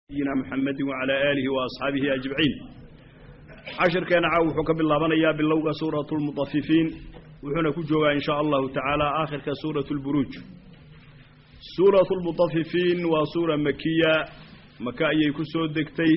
nabiyina mxamedi wacalaa aalihi wa asxaabihi ajmaciin cashirkeena caaw wuxuu ka bilaabanayaa bilowga suuratu lmutafifiin wuxuuna ku joogaa in shaa allahu tacaala aakhirka suuratu lburuuj suuratu lmutafifiin waa suura makiya maka ayay ku soo degtay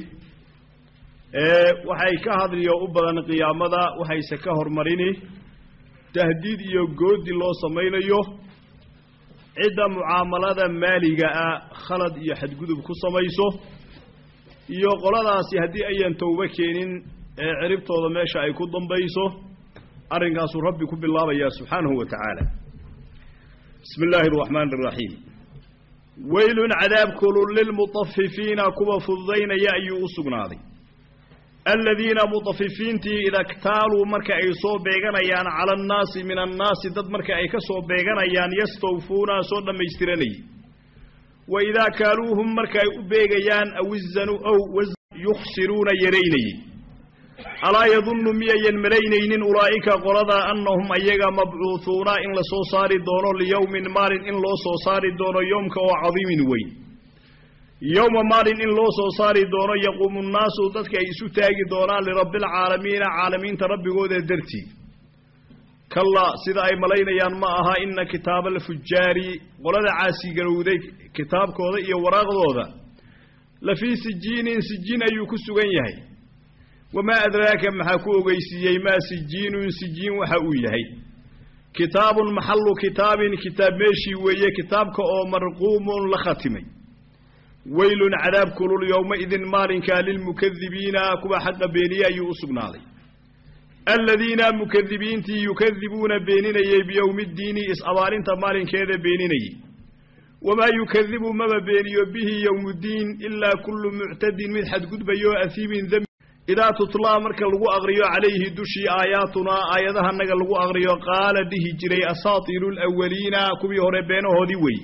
waxay ka hadliyo u badan qiyaamada waxayse ka hormarini tahdiid iyo goodi loo samaynayo cidda mucaamalada maaliga ah khalad iyo xadgudub ku samayso iyo qoladaasi haddii ayan towbo keenin ee ciribtooda meesha ay ku dambayso arrinkaasuu rabbi ku bilaabayaa subxaanahu wa tacaala bismi illaahi araxmaani araxiim weylun cadaabkulun lilmutafifiina kuwa fududaynaya ayuu u sugnaaday aladiina mutafifiintii ida ktaaluu marka ay soo beeganayaan cala annaasi min annaasi dad marka ay ka soo beeganayaan yastawfuuna soo dhammaystiranayay wa idaa kaaluuhum marka ay u beegayaan aw izanu ow yukhsiruuna yaraynayey alaa yadunnu miyayan malaynaynin ulaa'ika qolada annahum ayaga mabcuuhuuna in la soo saari doono liyowmin maalin in loo soo saari doono yoomka oo cadiimin weyn yowma maalin in loo soo saari doono yaquumu nnaasu dadka ay isu taagi doonaan lirabbialcaalamiina caalamiinta rabbigooda dartii kallaa sida ay malaynayaan ma aha ina kitaaba alfujaari qolada caasigarowday kitaabkooda iyo waraaqdooda la fii sijiinin sijiin ayuu ku sugan yahay wamaa adraaka maxaa ku ogeysiiyey maa sijiinun sijiin waxa uu yahay kitaabun maxallu kitaabin kitaab meeshii weeye kitaabka oo marquumun la khatimay weylun cadaab kulul yowmaidin maalinkaa lilmukadibiina kuwa xaqa beeniye ayuu u sugnaaday aladiina mukadibiintii yukadibuuna beeninayey biyowmi ddiini is-abaalinta maalinkeeda beeninayey wamaa yukadibu maba beeniyo bihi yowmuddiin ilaa kullu muctadin mid xadgudbayo ahiimin dembi idaa tutlaa marka lagu aqriyo calayhi dushii aayaatunaa aayadahanaga lagu aqriyo qaala dhihi jiray asaatiiru lwaliina kuwii hore beenahoodii weeye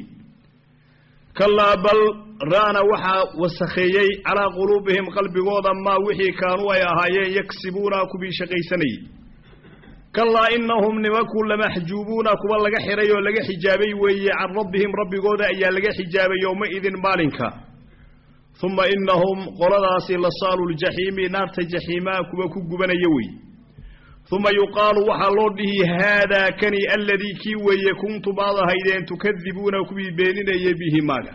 kallaa bal ra'na waxaa wasakheeyey calaa quluubihim qalbigooda maa wixii kaanuu ay ahaayeen yagsibuuna kuwii shaqaysanayey kallaa innahum nimanku lamaxjuubuuna kuwa laga xidhay oo laga xijaabay weeye can rabbihim rabbigooda ayaa laga xijaabay yowmaidin maalinka uma innahum qoladaasi lasaalu ljaxiimi naarta jaxiimaa kuwa ku gubanaya weeye uma yuqaalu waxaa loo dhihi haadaa kani aladii kii weeye kuntum aad ahaydeen tukadibuuna kuwii beeninayay bihi maaga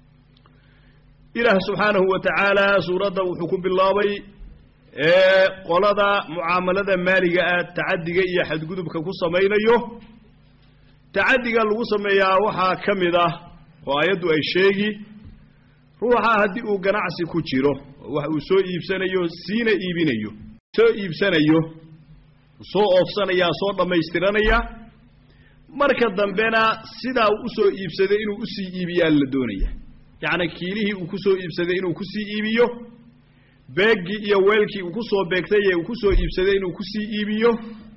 ilaah subxaanahu wa tacaala suuradda wuxuu ku bilaabay qolada mucaamalada maaliga ah tacadiga iyo xadgudubka ku samaynayo tacadiga lagu sameeyaa waxaa ka mid ah oo ayaddu ay sheegi ruuxa haddii uu ganacsi ku jiro wax uu soo iibsanayo siina iibinayo soo iibsanayo soo oofsanaya soo dhammaystiranaya marka dambena sidaa uu usoo iibsaday inuu usii iibiyaa la doonaya yacni kiilihii uu ku soo iibsaday inuu kusii iibiyo beeggii iyo weelkii uu ku soo beegtay ee uu ku soo iibsaday inuu kusii iibiyo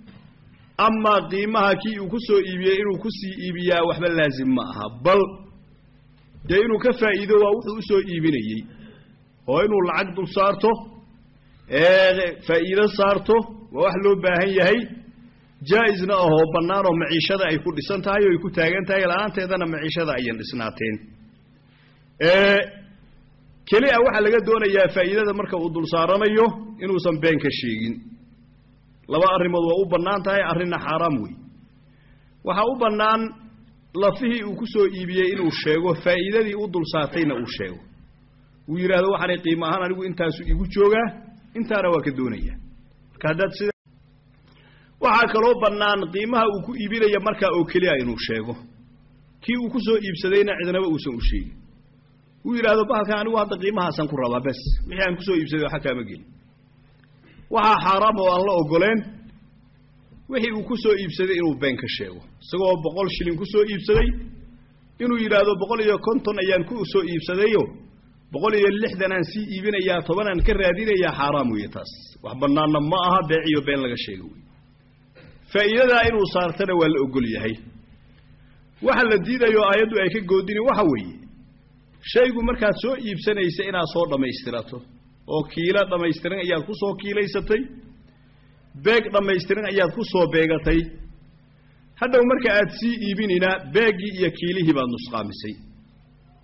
amaa qiimaha kii uu ku soo iibiyey inuu kusii iibiyaa waxba laasim ma aha bal dee inuu ka faa'iido waa wuxuu usoo iibinayey oo inuu lacag dul saarto faa'iido saarto waa wax loo baahan yahay jaa-isna ahoo bannaan oo maciishada ay ku dhisan tahay oo ay ku taagan tahay la-aanteedana maciishada ayan dhisnaateen keli a waxaa laga doonayaa faa'iidada marka uu dul saaranayo inuusan been ka sheegin laba arrimood waa u bannaan tahay arrinna xaaraam wey waxaa u bannaan lafihii uu ku soo iibiyey inuu sheego faa'iidadii u dul saartayna uu sheego uu yidhaahdo waxaanay qiimo ahaan anigu intaasu igu joogaa intaana waa ka doonaya marka haddaad sida waxaa kaloo bannaan qiimaha uu ku iibinaya markaa oo keliya inuu sheego kii uu ku soo iibsadayna cidnaba uusan u sheegin uu yidhaahdo bahalkan anigu hadda qiimahaasan ku rabaa bes wixii aan kusoo iibsaday waxa kaama gelin waxaa xaaraam oo aan la ogoleen wixii uu ku soo iibsaday inuu been ka sheego isagoo boqol shilin ku soo iibsaday inuu yidhaahdo boqol iyo konton ayaan ku soo iibsadayo boqol iyo lixdan aan sii iibinayaa tobanaan ka raadinayaa xaaraam weeye taas wax bannaanna ma aha beeciyo been laga sheego wey faa'iidadaa inuu saartana waa la ogol yahay waxa la diidayo aayaddu ay ka goodini waxa weeye shaygu markaad soo iibsanaysa inaad soo dhammaystirato oo kiilo dhammaystiran ayaad ku soo kiilaysatay beeg dhammaystiran ayaad ku soo beegatay hadhow marka aad sii iibinina beeggii iyo kiilihii baad nusqaamisay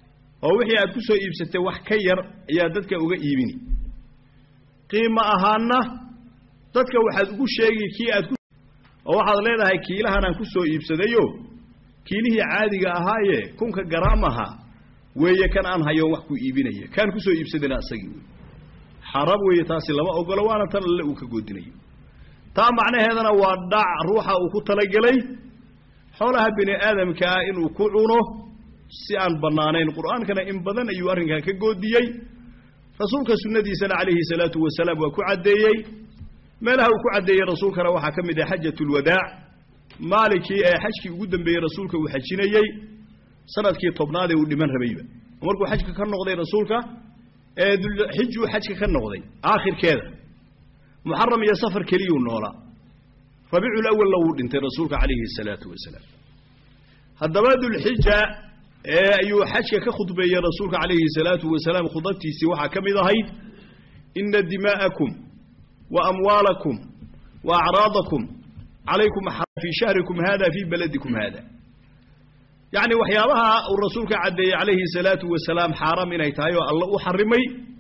oo wixii aad ku soo iibsatay wax ka yar ayaa dadka uga iibini qiimo ahaanna dadka waxaad ugu sheegi kii aad ku oo waxaad leedahay kiilahan aan ku soo iibsadayo kiilihii caadiga ahaaye kunka garaam ahaa weeye kan aan hayoon wax ku iibinaya kaan ku soo iibsadana asagii wey xaaraam weeye taasi lama ogolo waana tan alle uu ka goodinayo taa macnaheedana waa dhac ruuxa uu ku talagelay xoolaha bini aadamkaa inuu ku cuno si aan bannaanayn qur'aankana in badan ayuu arrinkaa ka goodiyey rasuulka sunnadiisana calayhi salaatu wasalaam waa ku caddeeyey meelaha uu ku caddeeyey rasuulkana waxaa ka mid ah xajatulwadaac maalinkii ee xajkii ugu dambeeyey rasuulka uu xajinayey sanadkii tobnaadee uu dhiman rabayba markuu xajka ka noqday rasuulka ee dulxijuu xajka ka noqday aakhirkeeda muxaram iyo safar keliyuu noolaa rabiicul awalna wuu dhintay rasuulka calayhi salaatu wasalaam haddaba dulxija ee ayuu xajka ka khudbeeyey rasuulka calayhi salaatu wasalaam khudabtiisii waxaa ka mid ahayd ina dimaa'akum wa amwaalakum wa acraadakum calaykum fii shahrikum hada fii baladikum hada yacni waxyaabaha uu rasuulka caddeeyey calayhi salaatu wasalaam xaaraam inay tahay oo alla u xarimay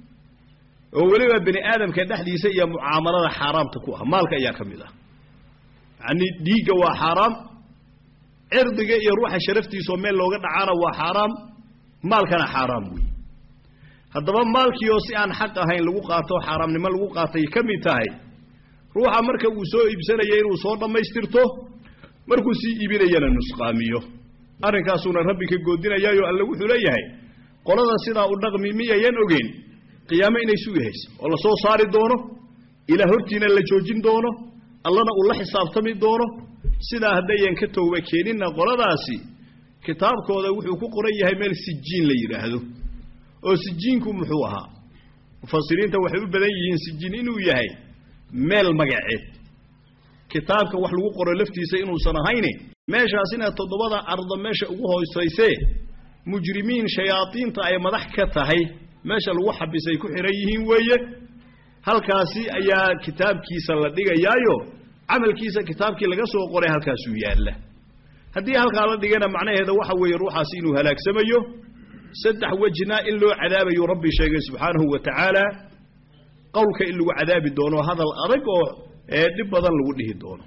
oo weliba bini aadamka dhexdiisa iyo mucaamalada xaaraamta ku ah maalka ayaa ka mid ah yacni dhiigga waa xaaraam cirdiga iyo ruuxa sharaftiisaoo meel looga dhacaana waa xaaraam maalkana xaaraam wey haddaba maalkiioo si aan xaq ahayn lagu qaato xaaraamnimo lagu qaatay ka mid tahay ruuxa marka uu soo iibsanaya inuu soo dhammaystirto markuu sii iibinayana nusqaamiyo arrinkaasuuna rabbi ka goodinayaayo alle wuxuu leeyahay qolada sidaa u dhaqmi miyayan ogeyn qiyaamo inay sugi hayso oo la soo saari doono ilaa hortiina la joojin doono allana uu la xisaabtami doono sidaa haddayan ka tooba keeninna qoladaasi kitaabkooda wuxuu ku qoran yahay meel sijiin la yidhaahdo oo sijiinku muxuu ahaa mufasiriinta waxay u badan yihiin sijiin inuu yahay meel magaceed kitaabka wax lagu qoro laftiisa inuusan ahayne meeshaasina toddobada ardo meesha ugu hoosaysee mujrimiin shayaadiinta ay madax ka tahay meesha lagu xabisay ku xihan yihiin weeye halkaasi ayaa kitaabkiisa la dhigayaayo camalkiisa kitaabkii laga soo qoray halkaasuu yaalla haddii halkaa la dhigana macnaheeda waxa weeye ruuxaasi inuu halaagsamayo saddex wejna in loo cadaabayo rabbi sheegay subxaanahu wa tacaala qowlka in lagu cadaabi doono hadal adag oo ee dhib badan lagu dhihi doono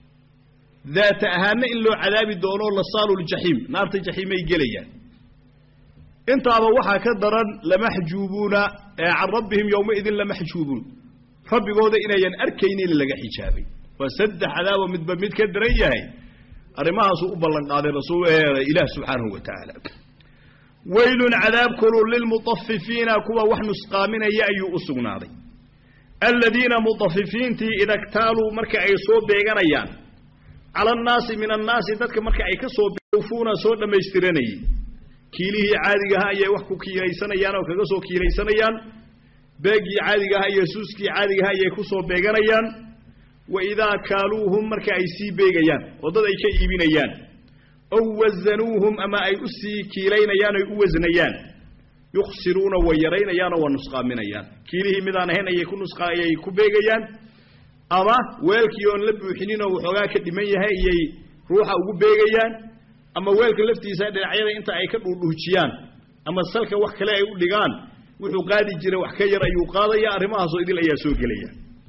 daata ahaanna in loo cadaabi doono lasaaluljaxiim naarta jaxiimay gelayaan intaaba waxaa ka daran lamaxjuubuuna ee can rabbihim yowmaidin lamaxjuubuun rabbigooda inayan arkaynin laga xijaabay waa saddex cadaabo midba mid ka daran yahay arrimahaasuu u ballan qaaday rasuul ilaah subxaanahu wa tacaala weylun cadaab kulul lilmutafifiina kuwa wax nusqaaminaya ayuu u sugnaaday aladiina mutafifiintii ida ktaaluu marka ay soo beeganayaan cala annaasi min annaasi dadka marka ay ka soo ufuuna soo dhammaystiranayey kiilihii caadigaha ayay wax ku kiilaysanayaan oo kaga soo kiilaysanayaan beegii caadigaha iyo suuskii caadigaha ayay ku soo beeganayaan wa idaa kaaluuhum marka ay sii beegayaan oo dad ay ka iibinayaan ow wasanuuhum ama ay u sii kiilaynayaan oy u wasnayaan yukhsiruuna way yaraynayaanoo waa nusqaaminayaan kiilihii midaan ahayn ayay ku nusqa ayay ku beegayaan ama weelkii oon la buuxinin oo waxoogaa ka dhiman yahay ayay ruuxa ugu beegayaan ama weelka laftiisa dhinacyada inta ay ka dhuudhuujiyaan ama salka wax kale ay u dhigaan wuxuu qaadi jiray wax ka yar ayuu qaadaya arrimahaasoo idil ayaa soo gelaya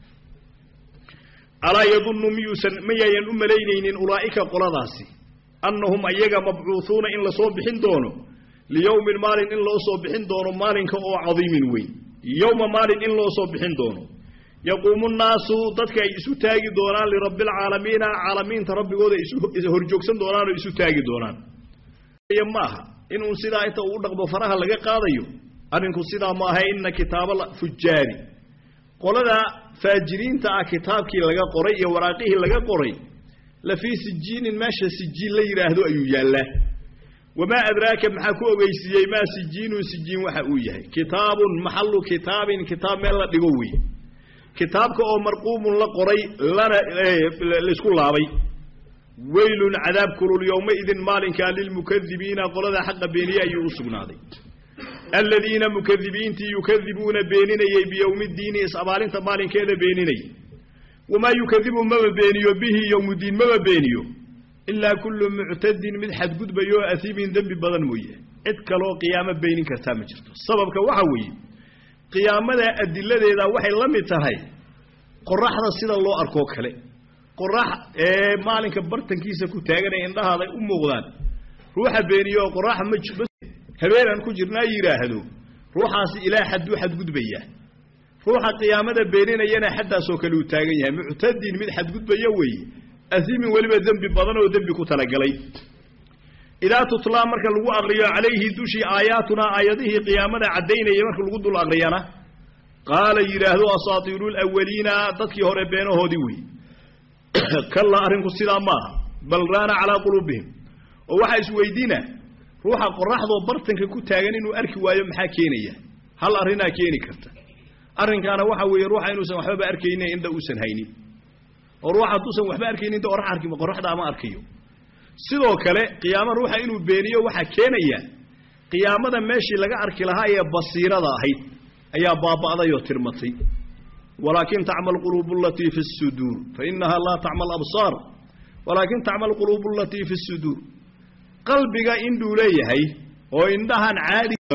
alaa yadunnu miyuusan mayayan u malaynaynin ulaa'ika qoladaasi annahum ayaga mabcuuhuuna in lasoo bixin doono liyowmin maalin in loo soo bixin doono maalinka oo cadiimin weyn yowma maalin in loo soo bixin doono yaquumu nnaasu dadka ay isu taagi doonaan lirabbi alcaalamiina caalamiinta rabbigooda isu horjoogsan doonaan oo isu taagi doonaan ma aha inuu sidaa inta uu dhaqmo faraha laga qaadayo arrinku sidaa ma aha ina kitaaba fujaari qolada faajiriinta ah kitaabkii laga qoray iyo waraaqihii laga qoray la fii sijiinin meesha sijiin la yidhaahdo ayuu yaallaa wamaa adraaka maxaa ku ogeysiiyey maa sijiinun sijiin waxa uu yahay kitaabun maxallu kitaabin kitaab meel la dhigo wey kitaabka oo marquumun la qoray lana laysku laabay weylun cadaab kulul yowmaidin maalinkaa lilmukadibiina qolada xaqa beeniye ayuu u sugnaaday aladiina mukadibiintii yukadibuuna beeninayey biyowmi ddiini is-abaalinta maalinkeeda beeninayay wamaa yukadibu maba beeniyo bihi yowmuddiin maba beeniyo ilaa kullu muctadin mid xadgudbayo o asiibin dembi badan mooye cid kaloo qiyaamo beenin kartaa ma jirto sababka waxa weeye qiyaamada adiladeeda waxay la mid tahay qoraxda sida loo arkoo kale qorax ee maalinka bartankiisa ku taagan ee indhahaaday u muuqdaan ruuxa beeniyo oo qoraxa ma habeenaan ku jirnaa yidhaahdo ruuxaasi ilaa xadduu xadgudbaya ruuxa qiyaamada beeninayana xaddaasoo kale uu taagan yahay muctadin mid xadgudbaya weeye asimin weliba dembi badan oo dembi ku talagalay idaa tutlaa marka lagu aqriyo calayhi dushii aayaatunaa aayadihii qiyaamada caddaynaya marka lagu dul aqriyana qaala yidhaahdo asaatiiru lawaliina dadkii hore beenahoodii wey kalla arrinku sidaa maaha bal raana calaa quluubihim oo waxaa isweydiina ruuxa qoraxdoo bartanka ku taagan inuu arki waayo maxaa keenaya hal arrinaa keeni karta arrinkaana waxa weeye ruuxa inuusan waxbaba arkaynin indha uusan haynin oo ruuxa hadduusan waxba arkaynin inta orax arki qoraxda ama arkayo sidoo kale qiyaamo ruuxa inuu beeniyo waxaa keenaya qiyaamada meeshii laga arki lahaa ee basiirada ahayd ayaa baaba'day oo tirmatay walaakin tacma alquluubu alatii fi suduur fainaha laa tacma alabsaar walaakin tacma alquluubu alatii fi suduur qalbiga indhuu leeyahay oo indhahan caadigan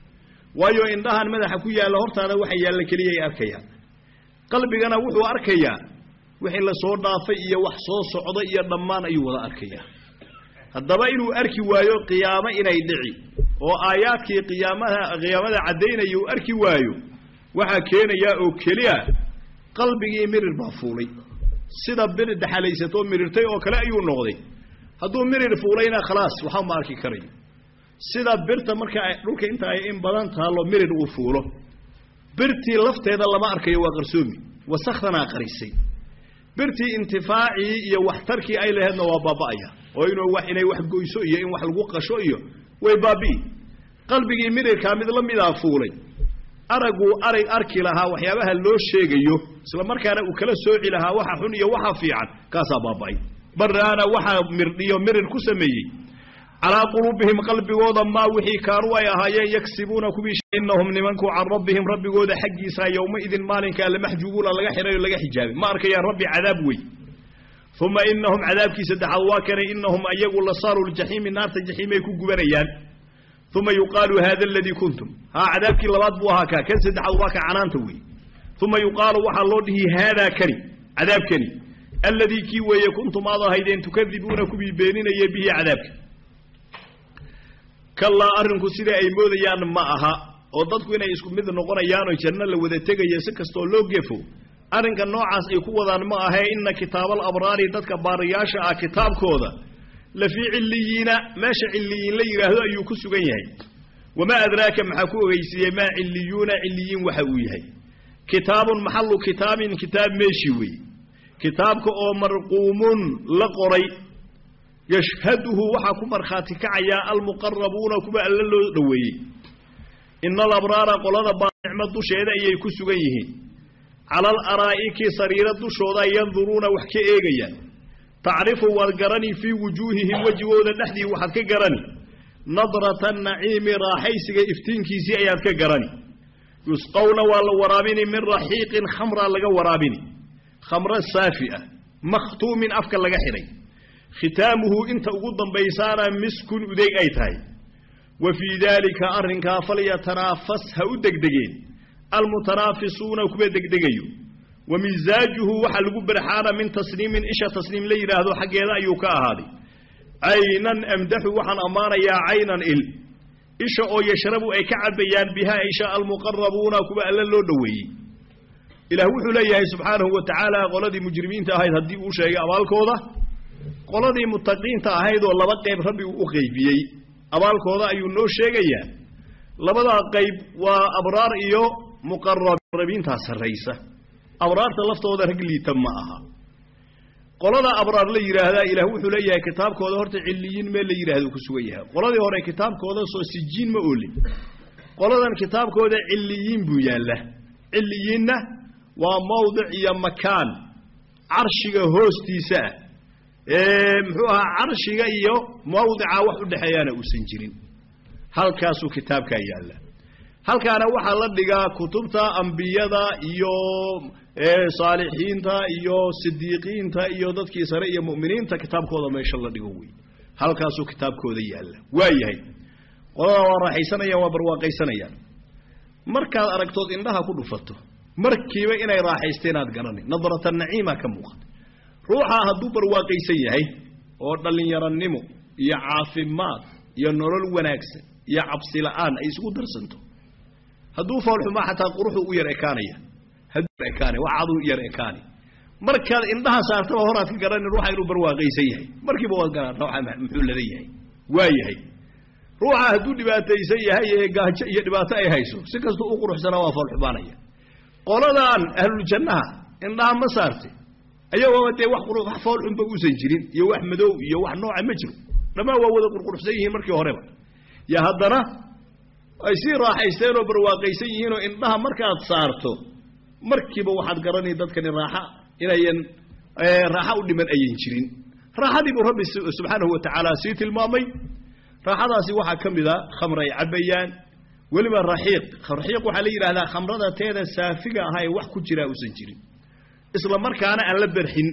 waayo indhahan madaxa ku yaalla hortaada waxa yaalla keliya ay arkayaan qalbigana wuxuu arkayaa wixii la soo dhaafay iyo wax soo socda iyo dhammaan ayuu wada arkayaa haddaba inuu arki waayo qiyaamo inay dhici oo aayaadkii qiyaamaha qiyaamada caddaynaya uu arki waayo waxaa keenayaa oo keliya qalbigii mirir baa fuulay sida bir daxalaysatoo mirirtay oo kale ayuu noqday hadduu mirir fuulayna khalaas waxba ma arki karayo sida birta marka ay dhulka inta ay in badan tahallo mirir uu fuulo birtii lafteeda lama arkayo waa qarsoomi wasakdanaa qarisay birtii intifaacii iyo waxtarkii ay laheedna waa baaba'aya oo inuu wax inay wax goyso iyo in wax lagu qasho iyo way baabi'i qalbigii mirirkaa mid la midaa fuulay araguu arag arki lahaa waxyaabaha loo sheegayo isla markaana uu kala sooci lahaa waxa xun iyo waxa fiican kaasaa baaba'ay baraana waxaa mirdhiyo mirir ku sameeyey calaa quluubihim qalbigooda maa wixii kaanuu ay ahaayeen yagsibuuna kuwii inahum nimanku can rabbihim rabbigooda xaggiisa yowmaidin maalinkaa lamaxjuubuuna laga xidhayo laga xijaabay ma arkayaan rabbi cadaab wey uma inahum cadaabkii saddexaad waa kanay inahum ayagu lasaaru ljaxiimi naarta jaxiimay ku gubanayaan uma yuqaalu hada aladii kuntum haa cadaabkii labaad buu ahaa kaa kan saddexaad waa ka canaanta wey uma yuqaalu waxaa loo dhihi haadaa kani cadaabkani alladii kii weeye kuntum aad ahaydeen tukadibuuna kuwii beeninaya bihi cadaabka kallaa arrinku sida ay moodayaan ma aha oo dadku inay isku mid noqonayaan oo janno la wada tegaya si kastoo loo gefo arrinka noocaas ay ku wadaan ma ahee inna kitaabal abraari dadka baariyaasha ah kitaabkooda la fii cilliyiina meesha cilliyiin la yidhaahdo ayuu ku sugan yahay wamaa adraaka maxaa ku ogeysiiyey maa cilliyuuna cilliyiin waxa uu yahay kitaabun maxallu kitaabin kitaab meeshii weeye kitaabka oo marquumun la qoray yashhaduhu waxaa ku markhaati kacayaa almuqarabuuna kuwa alla loo dhoweeyey ina alabraara qolada baa nicmo dusheeda ayay ku sugan yihiin cala alaraa'iki sariiro dushooda yanduruuna wax ka eegayaan tacrifu waad garani fii wujuuhihim wejigooda dhexdii waxaad ka garani nadrata naciimi raaxaysiga iftiinkiisii ayaad ka garani yusqawna waa la waraabini min raxiiqin khamraa laga waraabini khamro saafi ah makhtuumin afka laga xidhay khitaamuhu inta ugu dambaysaana miskun udeeg ay tahay wa fii daalika arrinkaa falyatanaafas ha u degdegeen almutanaafisuuna kuwa degdegayo wa misaajuhu waxaa lagu barxaana min tasniimin isha tasniim la yidhaahdo xaggeeda ayuu ka ahaaday caynan amdaxu waxaan ammaanayaa caynan il isha oo yashrabu ay ka cabayaan bihaa isha almuqarabuuna kuwa alla loo dhoweeyey ilaah wuxuu leeyahay subxaanahu wa tacaala qoladii mujrimiinta ahayd haddii uu sheegay abaalkooda qoladii mutaqiinta ahayd oo laba qayb rabbi uu u qaybiyey abaalkooda ayuu noo sheegayaa labadaa qayb waa abraar iyo muqarabiintaa sarraysa abraarta laftooda rag liita ma aha qolada abraar la yidhaahdaa ilaah wuxuu leeyahay kitaabkooda horta cilliyiin mee la yidhahdo ku sugan yahay qoladii hore kitaabkooda soo sijiin ma oolin qoladan kitaabkooda cilliyiin buu yaalla cilliyiinna waa mawdic iyo makaan carshiga hoostiisa ah ee muxuu ahaa carshiga iyo mawdica wax u dhexeeyaana uusan jirin halkaasuu kitaabkaa yaalla halkaana waxaa la dhigaa kutubta ambiyada iyo saalixiinta iyo sidiiqiinta iyo dadkii sare iyo mu'miniinta kitaabkooda meesha la dhigo wey halkaasuu kitaabkooda yaalla waa yahay qoladaa waa raaxaysanayaan waa barwaaqaysanayaan markaad aragtood indhaha ku dhufato markiiba inay raaxaysteen aad garanay nadrata naciima ka muuqata ruuxaa hadduu barwaaqaysan yahay oo dhallinyaranimo iyo caafimaad iyo nolol wanaagsan iyo cabsi la'aan ay isugu darsanto hadduu foolxumaa xataa quruxu u yar ekaanaya hadduu ekaanay wax caduu yar ekaanay markaad indhaha saartaba horaad ka garanin ruuxa inuu barwaaqaysan yahay markiiba waad garan ruuxa muxuu lada yahay waa yahay ruuxa hadduu dhibaataysan yahay ee gaajo iyo dhibaato ay hayso si kastau u quruxsanaa waa foolxumaanaya qoladan ahluljannaha indhaha ma saartay ayagoo dee wax wax foolxunba uusan jirin iyo wax madow iyo wax nooca ma jiro dhammaan waa wada qurquruxsan yihiin markii horeba yo haddana ay sii raaxaysteen oo barwaaqaysan yihiinoo indhaha markaad saarto markiiba waxaad garanay dadkani raaxa inayan raaxa u dhiman ayan jirin raaxadii buu rabbi subxaanahu wa tacaala sii tilmaamay raaxadaasi waxaa ka mid a khamr ay cabbayaan weliba raxiiq raxiiq waxaa la yidhahdaa khamrada teeda saafiga ahaa ee wax ku jiraa uusan jirin isla markaana aan la berxin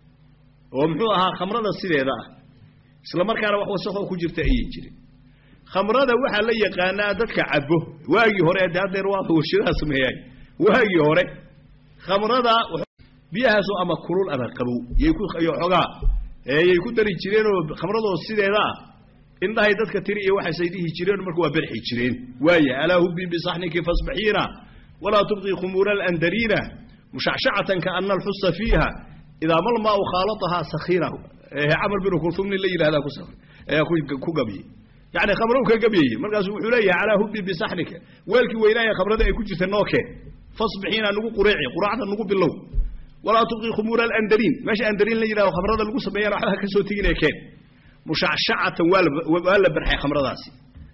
oo muxuu ahaa khamrada sideeda ah isla markaana wax wasaqoo ku jirta ayan jirin khamrada waxaa la yaqaanaa dadka cabo waagii hore de haddeer waa warshadaha sameeyay waagii hore khamrada biyahaasoo ama kulul ama qabow yay ku xoogaa yay ku dari jireenoo khamradoo sideeda ah indhahay dadka tiri iyo waxaasay dhihi jireen marka waa berxi jireen waaya alaa hubbi bisaxniki fasbaxiina walaa tubqi khumuura alandariina mushacshacatan kaana alxusa fiiha idaa malmaau khaalatahaa sakhiina camar binu kulum nin la yidhahdaa ku ayaa ku gabyey yani khamro ka gabyayey markaasu wuxuu leeyahay calaa hubbi bisaxnika weelkii weynaaye khamrada ay ku jirta noo keen fasbixiina nugu qureeci quraacda nugu bilow walaa tubqi khumuura alandariin meesha andariin la yidhahdo khamrada lagu sameeyana waxba ka soo teginee keen mushacshacatan waa la barxay khamradaasi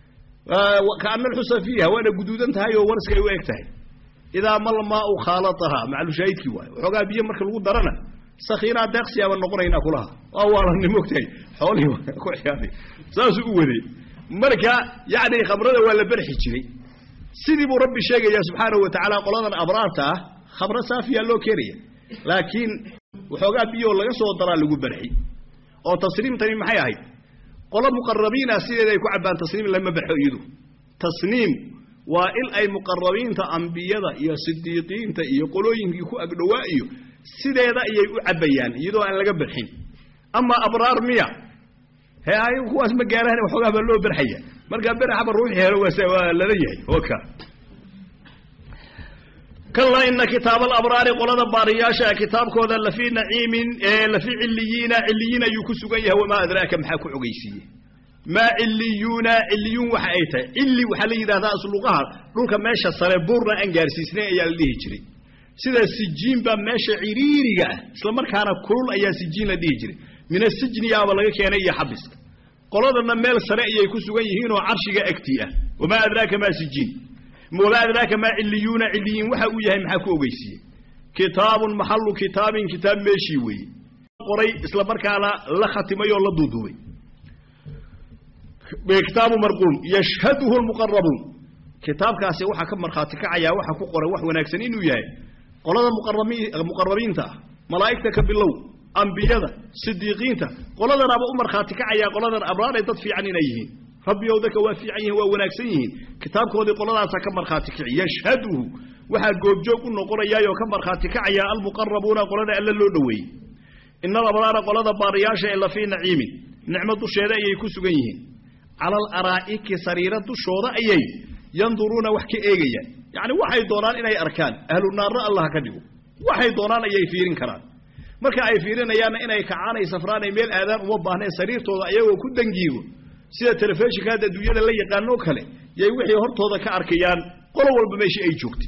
kaana alxusa fiiha waana guduudan tahay oo warska ay u eg tahay idaa malmaau khaalatahaa maclushaahidkii waayo waxoogaa biyo marka lagu darana sakiinaa deeqsiyaaba noqonaynaa kulaha waa waalanni mogtahay xoolihii ku ciyaaray saasuu u waday marka yacni khamrada waa la berxi jiray sidii buu rabbi sheegayaa subxaanahu wa tacaala qoladan abraarta ah khamro saafiyaa loo keenaya laakiin waxoogaa biyoo laga soo daraa lagu berxi oo tasniimtani maxay ahayd qolo muqarabiina sideeda ay ku cabbaan tasniim lama berxo iyadu tasniim waa in ay muqarabiinta ambiyada iyo sidiiqiinta iyo qolooyinkii ku agdhowaa iyo sideeda ayay u cabbayaan iyadoo aan laga berxin ama abraar miya he ayagu kuwaas ma gaarahan waxoogaa baa loo berxaya markaa beraxaba ruuxii helo waa lala yahay oka kallaa ina kitaaba alabraari qolada baariyaasha kitaabkooda lafii naciimin lafii ciliyiina ciliyiin ayuu ku sugan yahay wamaa adraaka maxaa ku ogeysiiye maa ciliyuuna ciliyuun waxa ay tahay cili waxaa la yidhahdaa asluqaha dhulka meesha sare buurna aan gaarsiisnay ayaa la dhihi jiray sida sijiin baa meesha ciriiriga ah isla markaana kulul ayaa sijiin la dhihi jiray min asijniyaaba laga keenay iyo xabiska qoladana meel sare ayay ku sugan yihiinoo carshiga agtii ah wamaa adraaka maa sijiin wamaa adraaka maa ciliyuuna ciliyiin waxa uu yahay maxaa ku ogeysiiye kitaabun maxalu kitaabin kitaab meeshii weeye qoray isla markaana la khatimay oo la duuduubay kitaabu marquum yashhaduhu lmuqarabuun kitaabkaasi waxaa ka markhaati kacayaa waxa ku qoran wax wanaagsan inuu yahay qolada muqarabiinta ah malaa'igta ka bilow ambiyada sidiiqiinta qoladanaaba u markhaati kacayaa qoladan abraaray dad fiican inay yihiin rabbiyow dadka waa fiican yihiin waa wanaagsan yihiin kitaabkoodii qoladaasaa ka markhaati kaci yashhaduhu waxaa goobjoog u noqonayaayoo ka markhaati kacayaa almuqarabuuna qolada alla loo dhoweeyey ina alabraara qolada baariyaasha ee lafii naciimin nicmo dusheeda ayay ku sugan yihiin cala alaraa'iki sariiro dushooda ayay yanduruuna wax ka eegayaan yacni waxay doonaan inay arkaan ahlu naarna allah ka dhigo waxay doonaan ayay fiirin karaan marka ay fiirinayaanna inay kacaan ay safraan ay meel aadaan uma baahneen sariirtooda ayagoo ku dangiigo sida telefishinka hadda adduunyada la yaqaanoo kale yay wixii hortooda ka arkayaan qolo walba meeshii ay joogtay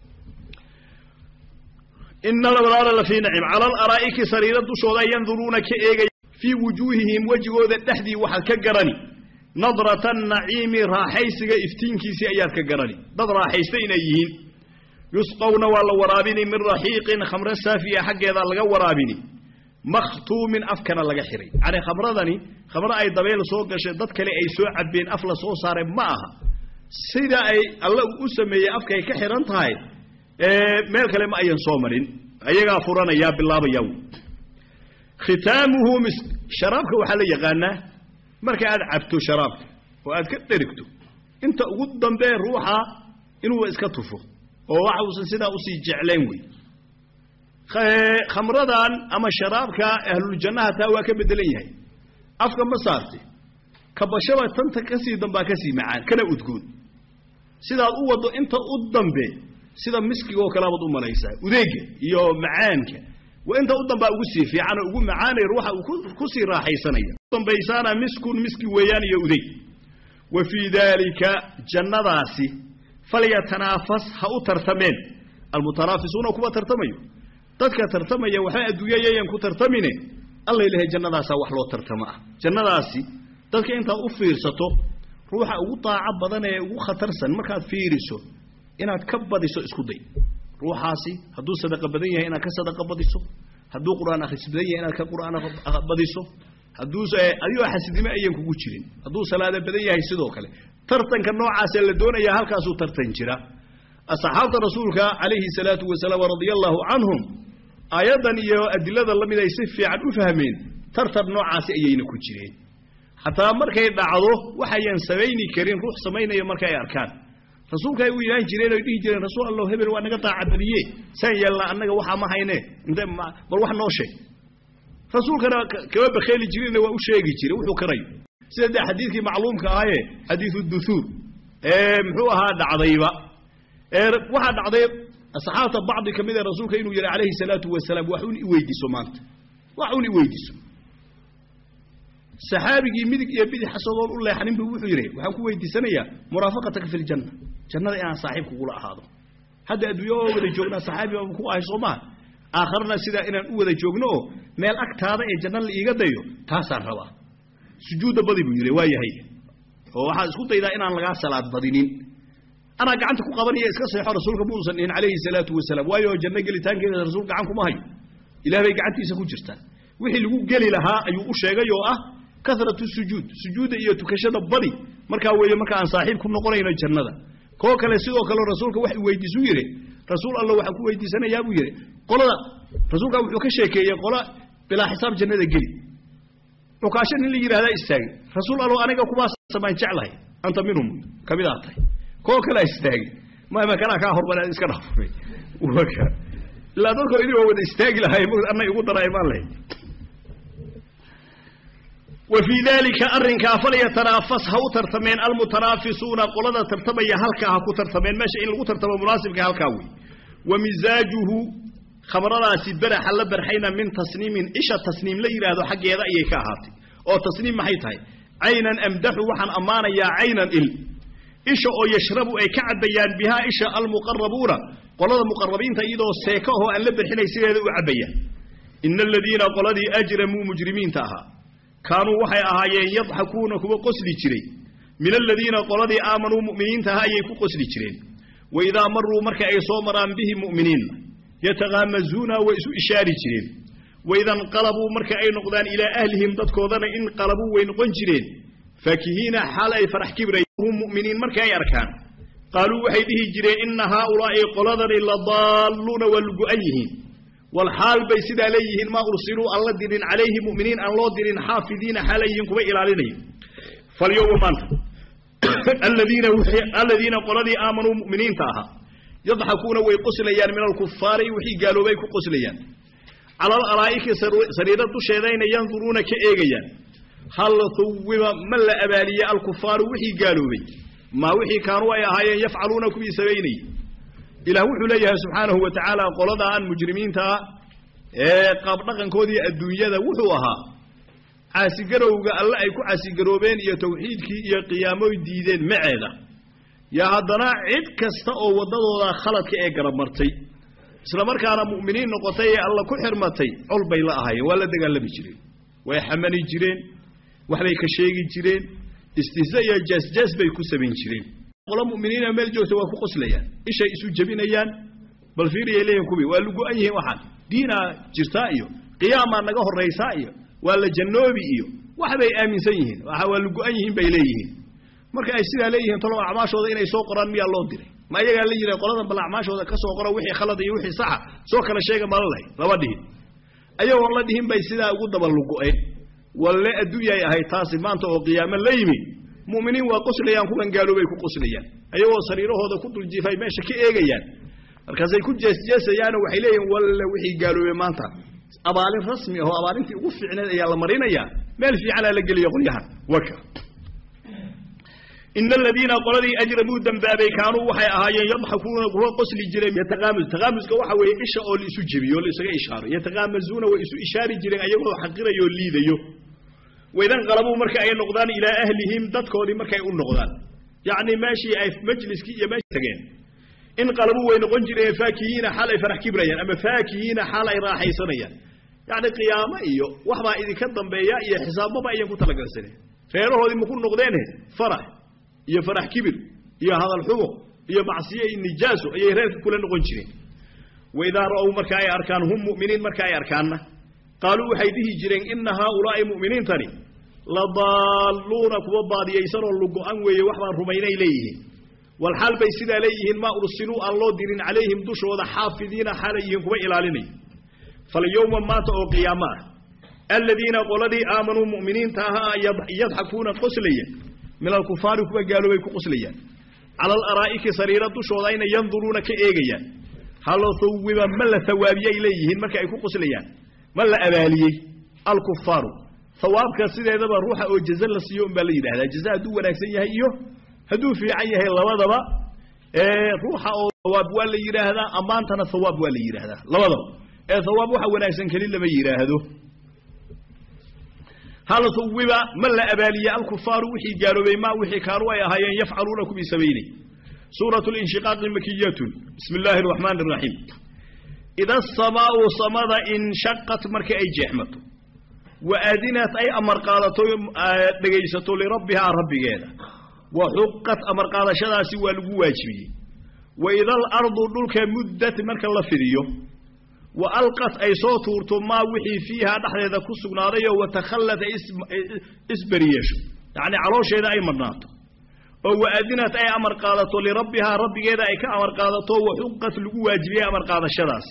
ina alabraara lafii nacim cala alaraa'iki sariiro dushooda yanduruuna ka eegaya fii wujuuhihim wejigooda dhexdii waxaad ka garani nadrata naciimi raaxaysiga iftiinkiisii ayaad ka garani dad raaxaysta inay yihiin yusqawna waa la waraabini min raxiiqin khamre saafiya xaggeedaa laga waraabini makhtuumin afkana laga xiray yacni khamradani khamre ay dabeel soo gashay dad kale ay soo cabbeen af la soo saaray ma aha sida ay alla u sameeyey afkay ka xihan tahay meel kale ma ayan soo marin ayagaa furanayaa bilaabayaa khitaamuhu mis sharaabka waxaa la yaqaanaa marka aad cabto sharaabka oo aad ka dherigto inta ugu dambee ruuxa inuu iska tufo oo waxa uusan sidaa usii jeclayn wey khamradan ama sharaabka ahluljannaha taa waa ka bedelan yahay afka ma saarte kabashaba tanta kasii dambaa kasii macaan kana udgoon sidaad u waddo inta u dambe sida miskigoo kaleabaad u malaysaa udeega iyo macaanka waa inta u dambaa ugu sii fiican oo ugu macaanay ruuxa uu ku sii raaxaysanaya dambaysaana miskun miski weeyaan iyo udeeg wa fii daalika jannadaasi falyatanaafas ha u tartameen almutanaafisuuna kuwa tartamayo dadka tartamaya waxba adduunyayayan ku tartamine alla ilahay jannadaasaa wax loo tartamo ah jannadaasi dadka intaad u fiirsato ruuxa ugu daaco badan ee ugu khatarsan markaad fiiriso inaad ka badiso isku day ruuxaasi hadduu sadaqa badan yahay inaad ka sadaqa badiso hadduu qur'aan akhris badan yahay inaad ka qur'aan badiso hadduu adigoo xasidnimo ayan kugu jirin hadduu salaada badan yahay sidoo kale tartanka noocaasee la doonayaa halkaasuu tartan jira asxaabta rasuulka calayhi salaatu wasalaam radia allaahu canhum aayaddan iyo adilada la mid ay si fiican u fahmeen tartan noocaasi ayayna ku jireen xataa markay dhacdo waxayan samayni karin ruux samaynaya marka ay arkaan rasuulka ay u ilaan jireen oy dhihi jireen rasuul allah hebel waa naga daacabadiye saan yeelna annaga waxaa ma hayne inte bal wax noo sheeg rasuulkana kama bakheeli jirinna waa u sheegi jiray wuxuu karayo sida dee xadiidkii macluumka ahaaye xadiidu duhuur ee muxuu ahaa dhacdayba ee waxaa dhacday asxaabta bacdi ka mid ee rasuulka inuu yihi calayhi salaatu wasalaam wax un i weydiiso maanta wax un i weydiiso saxaabigii midig iyo bidix asagoon u leexanin buu wuxuu yidhi waxaan ku weydiisanayaa muraafaqataka fi ljanna jannada inaan saaxiib kugula ahaado hadda adduunya oo wada joognaa saxaabi baan ku ahay soo maha aakharna sidaa inaan u wada joogno oo meel agtaada ee janna la iiga dayo taasaan rabaa sujuudda badi buu yidhi waa yahay oo waxaad isku daydaa inaan lagaa salaad badinin anaa gacanta ku qabanaya iska seexo rasuulka muusan dhihin calayhi salaatu wasalaam waayo janno gelitaankeeda rasuul gacan kuma hayo ilaah bay gacantiisa ku jirtaa wixii lagu geli lahaa ayuu u sheegay oo ah karatu sujuud sujuudda iyo tukashada badi markaa weeye marka aan saaxiib ku noqonayno jannada koo kale sidoo kale rasuulka wax weydiisu yidhi rasuul alla waxaan ku weydiisanayaa buu yidhi qolada rasuulkaa wuxuu ka sheekeeyey qola bilaa xisaab jannada geli cukaasho nin la yidhahdaa istaagay rasuul allo aniga kubaas samaan jeclahay anta minhum ka mid aa tahay koo kalea istaagay mama kanaa kaa hormar iska dhaafay ilaa dadkoo idin waa wada istaagi lahay anna igu daray maan lahay wa fii daalika arrinkaa falyatanaafas ha u tartameen almutanaafisuuna qolada tartamaya halkaa ha ku tartameen meesha in lagu tartamo munaasibka halkaa wey wa misaajuhu khamradaasi beraxa la barxayna min tasniimin isha tasniim la yidhaahdo xaggeeda ayay ka ahaatay oo tasniim maxay tahay caynan amdaxu waxaan ammaanayaa caynan il isha oo yashrabu ay ka cabbayaan bihaa isha almuqarabuuna qolada muqarabiinta iyadoo seeka oo aan la barxinay sideeda u cabbayaan ina aladiina qoladii ajramuu mujrimiinta ahaa kaanuu waxay ahaayeen yadxakuuna kuwa qosli jiray min aladiina qoladii aamanuu mu'miniinta aha ayay ku qosli jireen wa idaa maruu marka ay soo maraan bihi mu'miniinna yatakaamazuuna way isu ishaari jireen waida inqalabuu marka ay noqdaan ilaa ahlihim dadkoodana inqalabuu way noqon jireen faakihiina xaal ay farax kibrayhum mu'miniin marka ay arkaan qaaluu waxay dhihi jireen inna haaulaa'i qoladani la daalluuna waa lugu-an yihiin walxaal bay sidaa leeyihiin maa ursiluu aan la dirin calayhi mu'miniin aan loo dirin xaafidiina xaalay yihiin kuwa ilaalinaya falyowma maanta aladiina qoladii aamanuu mu'miniinta ahaa yadxakuuna way qoslayaan min alkufaari wixii gaaloobay ku qoslayaan cala alalaa'iki sariiro dusheedayna yanduruuna ka eegayaan hal huwiba ma la abaaliye alkufaaru wixii gaaloobay maa wixii kaanuu ay ahaayeen yafcaluuna kuwii samaynayay ilaah wuxuu leeyahay subxaanahu wa tacaala qoladaan mujrimiintaa ee qaabdhaqankoodii adduunyada wuxuu ahaa caasigarowga alle ay ku caasigaroobeen iyo tawxiidkii iyo qiyaamoy diideen maceeda yaa haddana cid kasta oo waddadooda khaladka ee garab martay isla markaana mu'miniin noqotay ee alla ku xirmatay col bay la ahaayeen waa la dagaalami jireen way xamani jireen waxbay ka sheegi jireen istihza iyo jaasjaas bay ku samayn jireen qolo mu'miniina meel joogta waa ku qoslayaan ishay isu jebinayaan bal fiiriyay leeyihin kuwii waa lugu-an yihiin waxaan diinaa jirtaa iyo qiyaamaa naga horraysaa iyo waa la jannoobi iyo waxbay aaminsan yihiin waa lugu-an yihiin bay leeyihiin marka ay sidaa leeyihiin talow acmaashooda inay soo qoraan miyaa loo diray ma ayagaa la yidhaha qoladan bal acmaashooda ka soo qoro wixii khalad iyo wixii saxa soo kala sheega mala lahay lama dhihin ayagoon la dhihin bay sidaa ugu daba lugu-een walle adduunyay ahayd taasi maanta oo qiyaamo la yimi mu'miniin waa qoslayaan kuwan gaaloobay ku qoslayaan ayagoo sariirahooda ku dul jiifay meesha ka eegayaan markaasay ku jeesjeesayaanoo waxay leeyihin walle wixii gaaloobay maanta abaalin rasmi ahoo abaalintii ugu fiicneed ayaa la marinayaa meel fiicanaa la geliya qolyahan waka ina aladiina qoladii ajramuu dembaabay kaanuu waxay ahaayeen yadxakuuna kuwa qosli jireen yataqaamus taqaamuska waxa weeye isha oo la isu jebiyo o la isaga ishaaro yataqaamasuuna way isu ishaari jireen ayagoo xaqirayo o liidayo waidan qalabuu marka ay noqdaan ilaa ahlihim dadkoodii markay u noqdaan yacni meeshii ay majliskii iyo meesha tageen in qalabuu way noqon jireen faakihiina xaal ay farax kibrayaan ama faakihiina xaal ay raaxaysanayaan yacni qiyaamo iyo waxbaa idinka dambeeya iyo xisaabmaba ayan ku talagalsaneen reerahoodii maku noqdeene farax iyo farax kibir iyo hadal xumo iyo macsiyo iyo nijaaso ayay reerka kula noqon jireen waidaa ra'ow marka ay arkaan hum mu'miniin marka ay arkaanna qaaluu waxay dhihi jireen ina haaulaa'i mu'miniintani la daalluuna kuwa baadiyaysanoo lugo-an weeye wax baan rumaynay leeyihiin walxaal bay sidaa leeyihiin maa ursiluu aan loo dirin calayhim dushooda xaafidiina xaalay yihiin kuwa ilaalinaya falyowma maanta oo qiyaamo ah aladiina qoladii aamanuu mu'miniinta ahaa yadxakuuna qoslaya min alkufaari kuwa gaaloobay ku qoslayaan cala alaraa'iki sariira dushooda ayna yanduruuna ka eegayaan halo hawiba ma la hawaabiyay leeyihiin marka ay ku qoslayaan ma la abaaliyey alkufaaru hawaabka sideedaba ruuxa oo jaza la siiyo unbaa la yidhahdaa jaza hadduu wanaagsan yahay iyo hadduu fiican yahay labadaba ruuxa oo hawaab waa la yidhaahdaa ammaantana hawaab waa la yidhaahdaa labadaba ee hawaab waxa wanaagsan keli lama yidhaahdo hal huwiba ma la abaaliye alkufaaru wixii gaaloobay ma wixii kaanuu ay ahaayeen yafcaluuna kuwii samaynay suuratu linshiqaaqi makiyatun bismi illaahi araxmaani araxiim ida asamaau samada inshaqat markii ay jeexmato wa aadinat ay amar qaadato dhegaysato lirabbihaa rabbigeeda wa xuqat amar qaadashadaasi waa lagu waajibiyey wa ida alardu dhulka muddat marka la fidiyo wa alqat ay soo tuurto maa wixii fiihaa dhexdeeda ku sugnaadayoo watakhallad ay isberiyeesho yacnii caloosheeda ay madhnaato oo waadinat ay amar qaadato lirabbihaa rabbigeeda ay ka amar qaadato wa xuqat lagu waajibiyey amar qaadashadaasi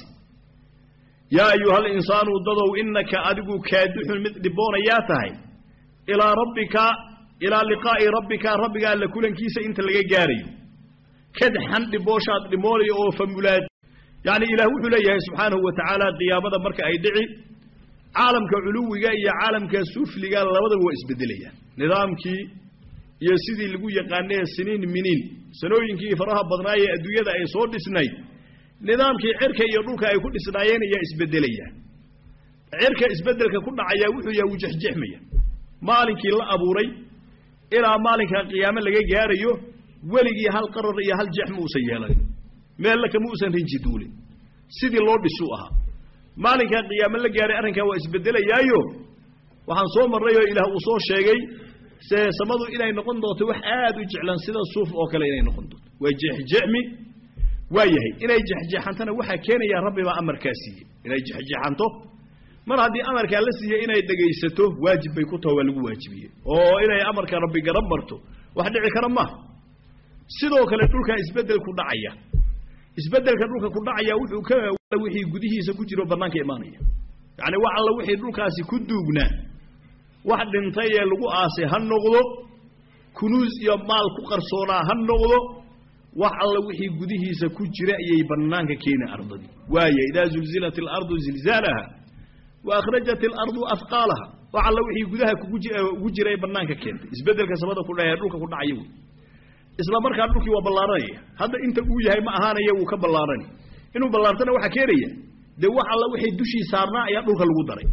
yaa ayuhal insaanu dadow innaka adigu kaadixun mid dhiboonayaa tahay ilaa rabbika ilaa liqaa'i rabbika rabbiga alla kulankiisa inta laga gaarayo kadxan dhibooshaad dhimoonayo oo famulaad yacni ilaah wuxuu leeyahay subxaanahu wa tacaala qiyaamada marka ay dhici caalamka culuwiga iyo caalamka sufliga labadaba waa isbedelayaan nidaamkii iyo sidii lagu yaqaanee siniin miniin sanooyinkii faraha badnaayee adduunyada ay soo dhisnayd nidaamkii cirka iyo dhulka ay ku dhisnaayeen ayaa isbedelayaan cirka isbedelka ku dhacaya wuxuu yahay wujexjexmaya maalinkii la abuuray ilaa maalinka qiyaamo laga gaarayo weligii hal qarar iyo hal jeex ma uusan yeelanin meella kama uusan rinji duulin sidii loo dhisuu ahaa maalinkaa qiyaamo la gaaray arrinkaa waa isbedelayaayo waxaan soo marray oo ilaah uu soo sheegay se samadu inay noqon doonto wax aad u jeclan sida suuf oo kale inay noqon doonto waa jeexjeexmi waa yahay inay jexjeexantana waxaa keenaya rabbi baa amarkaa siiyey inay jexjeexanto mar haddii amarkaa la siiyey inay dhegaysato waajib bay ku taho waa lagu waajibiyey oo inay amarka rabbi garan marto wax dhici kara maaha sidoo kale dhulkaa isbedel ku dhacaya isbedelka dhulka ku dhacaya wuxuu ka wixii gudihiisa ku jiro bannaanka imaanaya yacni wax alla wixii dhulkaasi ku duugnaa wax dhintay ee lagu aasay ha noqdo kunuus iyo maal ku qarsoonaa ha noqdo wax alla wixii gudihiisa ku jira ayay bannaanka keeni ardadii waaya idaa zulzilat alardu zilzaalaha wa akhrajat alardu afqaalaha wax alla wixii gudaha kugu jira ee bannaanka keentay isbedelka samada ku dhae dhulka ku dhacaya wey isla markaa dhulkii waa ballaaranaya hadda inta uu yahay ma ahaanaya wuu ka ballaarani inuu ballaartana waxaa keenaya dee wax alla wixii dushii saarnaa ayaa dhulka lagu daray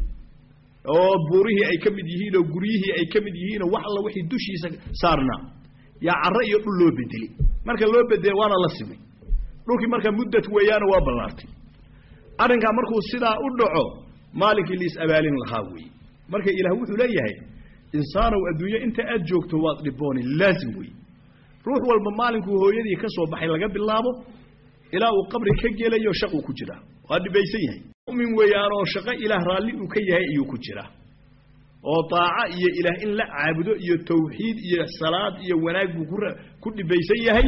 oo buurihii ay ka mid yihiin oo guryihii ay ka mid yihiinoo wax alla wixii dushiisa saarnaa yaa carro iyo dhul loo bedelay marka loo bedelay waana la simay dhulkii marka muddad weeyaana waa ballaartay arrinkaa markuu sidaa u dhaco maalinkii liis abaalin lahaa weeye marka ilaah wuxuu leeyahay insaanow adduunyo inta aad joogto waad dhibooni laazim weeye ruux walba maalinkuu hooyadii ka soo baxay laga bilaabo ilaa uu qabri ka gelayo shaquu ku jiraa waa dhibaysan yahay mumin weeyaanoo shaqo ilaah raalli uu ka yahay ayuu ku jiraa oo daaco iyo ilaah in la caabudo iyo tawxiid iyo salaad iyo wanaag buu ku dhibaysan yahay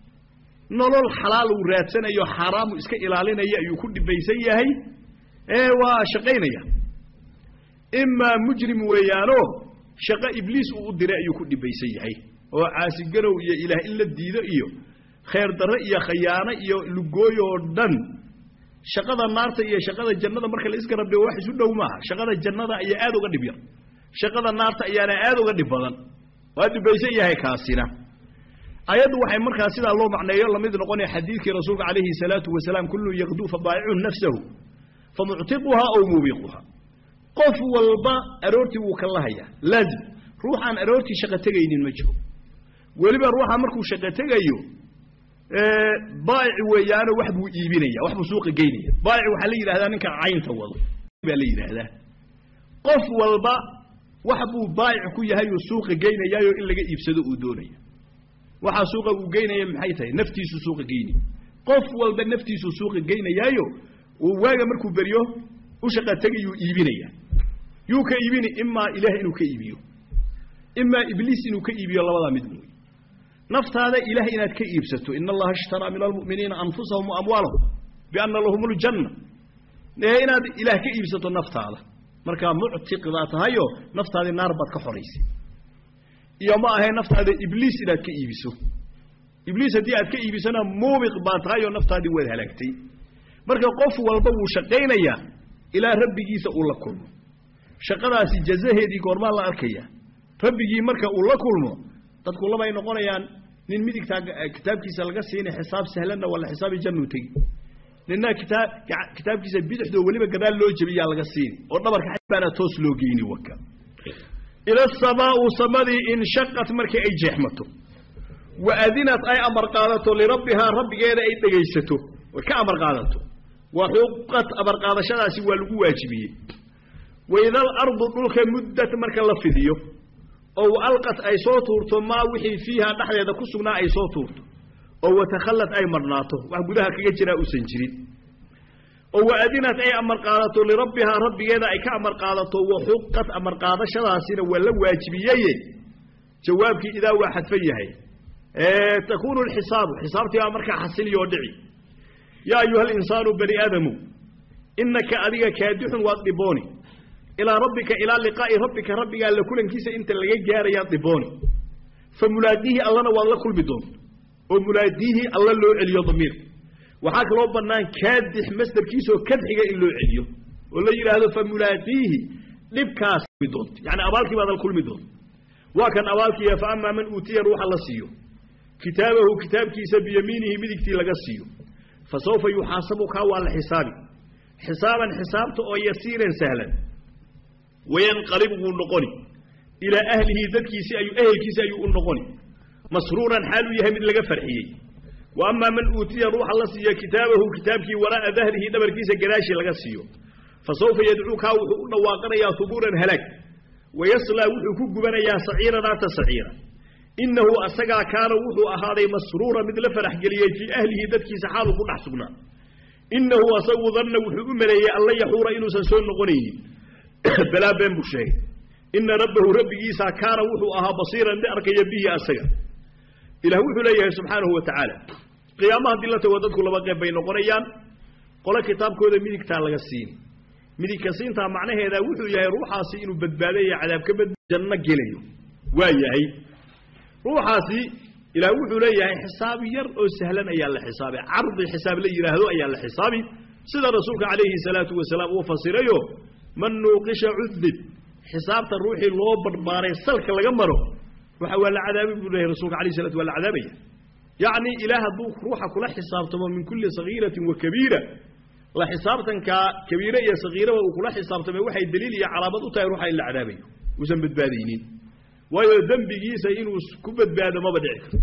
nolol xalaal uu raadsanayo xaaraamu iska ilaalinaya ayuu ku dhibaysan yahay ee waa shaqaynaya imaa mujrim weeyaanoo shaqo ibliis uu u diray ayuu ku dhibaysan yahay oo caasiganow iyo ilaah in la diido iyo khayr darre iyo khayaano iyo lugooy oo dhan shaqada naarta iyo shaqada jannada marka la isgarab dhigo wax isu dhow maaha shaqada jannada ayaa aad uga dhib yar shaqada naarta ayaana aad uga dhib badan waa dhibaysan yahay kaasina ayaddu waxay markaa sidaa loo macneeyo lamid noqonaya xadiidkii rasuulka calayhi salaatu wasalaam kullun yaqduu fabaayicun nafsahu famuctiquhaa ow muubiquhaa qof walba aroortii wuu ka lahayaa laazim ruux aan aroortii shaqo tegaynin ma jiro weliba ruuxa markuu shaqo tegayo baa'ic weeyaano wax buu iibinaya wax buu suuqa geynaya baa'ic waxaa la yidhahdaa ninka caynta wado baa la yidhaahdaa qof walba wax buu baa'ic ku yahay uu suuqa geynayaayo in laga iibsado uu doonaya waxaa suuqa uu geynaya maxay tahay naftiisuu suuqa geynaya qof walba naftiisuu suuqa geynayaayo uu waaga markuu beryo u shaqa tegayuu iibinaya yuu ka iibini imaa ilaah inuu ka iibiyo imaa ibliis inuu ka iibiyo labadaa mid mooye naftaada ilaah inaad ka iibsato ina allaha ishtaraa min almu'miniina anfusahum wa amwaalahum bianna lahum ljanna ee inaad ilaah ka iibsato naftaada markaa muctiqdaa tahayo naftaadii naar baad ka xoraysay iyo ma ahayn naftaada ibliis inaad ka iibiso ibliis haddii aad ka iibisona muubiq baa tahayoo naftaadii waad halaagtay marka qof walba wuu shaqaynayaa ilaa rabbigiisa uu la kulmo shaqadaasi jazaheedii goormaa la arkaya rabbigii marka uu la kulmo dadku labay noqonayaan nin midigtaa kitaabkiisa laga siina xisaab sahlanna waa la xisaabi jannuu tegi ninna kitaab kitaabkiisa bidixdoo weliba gadaal loo jebiyaa laga siini oo dhabarka baana toos loo geyni waka ila asamaau samadii inshaqat markii ay jeexmato wa adinat ay amar qaadato lirabbihaa rabbigeeda ay dhegaysato oy ka amar qaadato wa xuqat amar qaadashadaasi waa lagu waajibiyey waida alardu dhulka muddat marka la fidiyo oo alqat ay soo tuurto maa wixii fiiha dhexdeeda ku sugnaa ay soo tuurto oo watakhallad ay marhnaato wax gudaha kaga jiraa uusan jirin oo waadinat ay amar qaadato lirabbihaa rabbigeeda ay ka amar qaadato wa xuqat amar qaadashadaasina waa la waajibiyeye jawaabkii idaa waa xadfan yahay takuunu lxisaabu xisaabtii baa markaa xasiliyo dhici yaa ayuha alinsaanu bani aadamu inaka adiga kaadixun waad dhibooni ilaa rabbika ilaa liqaa'i rabbika rabbigaa la kulankiisa inta laga gaarayaad dhibooni fa mulaadiihi allana waad la kulmi doonta oo mulaadiihi alla loo celiyo damiir waxaa kaloo bannaan kaadix masdarkiisaoo kadxiga in loo celiyo oo la yidhaahdo fa mulaadiihi dhibkaas doonta yani abaalkii baad la kulmi doonta waa kan abaalkiiya fa amaa man uutiya ruuxa la siiyo kitaabahu kitaabkiisa biyamiinihi midigtii laga siiyo fa sawfa yuxaasabu kaa waa la xisaabi xisaaban xisaabta oo yasiiran sahlan wayanqalib wuu noqoni ilaa ahlihi dadkiisi ayuu ehelkiisi ayuu u noqoni masruuran xaaluu yahay mid laga farxiyey wa amaa man uutiya ruuxa la siiyo kitaabahu kitaabkii waraa'a dahrihi dhabarkiisa gadaashii laga siiyo fa sawfa yadcuu kaa wuxuu u dhawaaqanayaa hubuuran halaag wayaslaa wuxuu ku gubanayaa saciira naarta saciira innahu asagaa kaana wuxuu ahaaday masruura mid la farax geliyey fii ahlihi dadkiisa xaaluu ku dhex sugnaa innahu asagu danna wuxuu u maleeyey alla yaxuura inuusan soo noqonaynin balaa been buu sheegay ina rabbahu rabbigiisaa kaana wuxuu ahaa basiiran mid arkaya bihi asaga ilah wuxuu leeyahay subxaanahu wa tacaala qiyaamaha haddii la tago dadku laba qeyb bay noqonayaan qole kitaabkooda midigtaa laga siini midigka siintaa macnaheeda wuxuu yahay ruuxaasi inuu badbaadayo cadaab ka bad janno gelayo waa yahay ruuxaasi ilaah wuxuu leeyahay xisaab yar oo sahlan ayaa la xisaabay cardi xisaab la yidhaahdo ayaa la xisaabi sida rasuulka calayhi salaatu wasalaam uu fasirayo man nuuqisha cudib xisaabta ruuxii loo barbaaray salka laga maro waxa waa la cadaabay buu leeyahay rasuulka alayhi salatu waa la cadaabaya yacni ilaah hadduu ruuxa kula xisaabtamo min kulli sagiiratin wa kabiira la xisaabtankaa kabiire iyo sagiiraba uu kula xisaabtamay waxay daliil iyo calaamad u tahay ruuxa in la cadaabayo uusan badbaadaynin waayo dembigiisa inuu ku badbaado maba dhici karto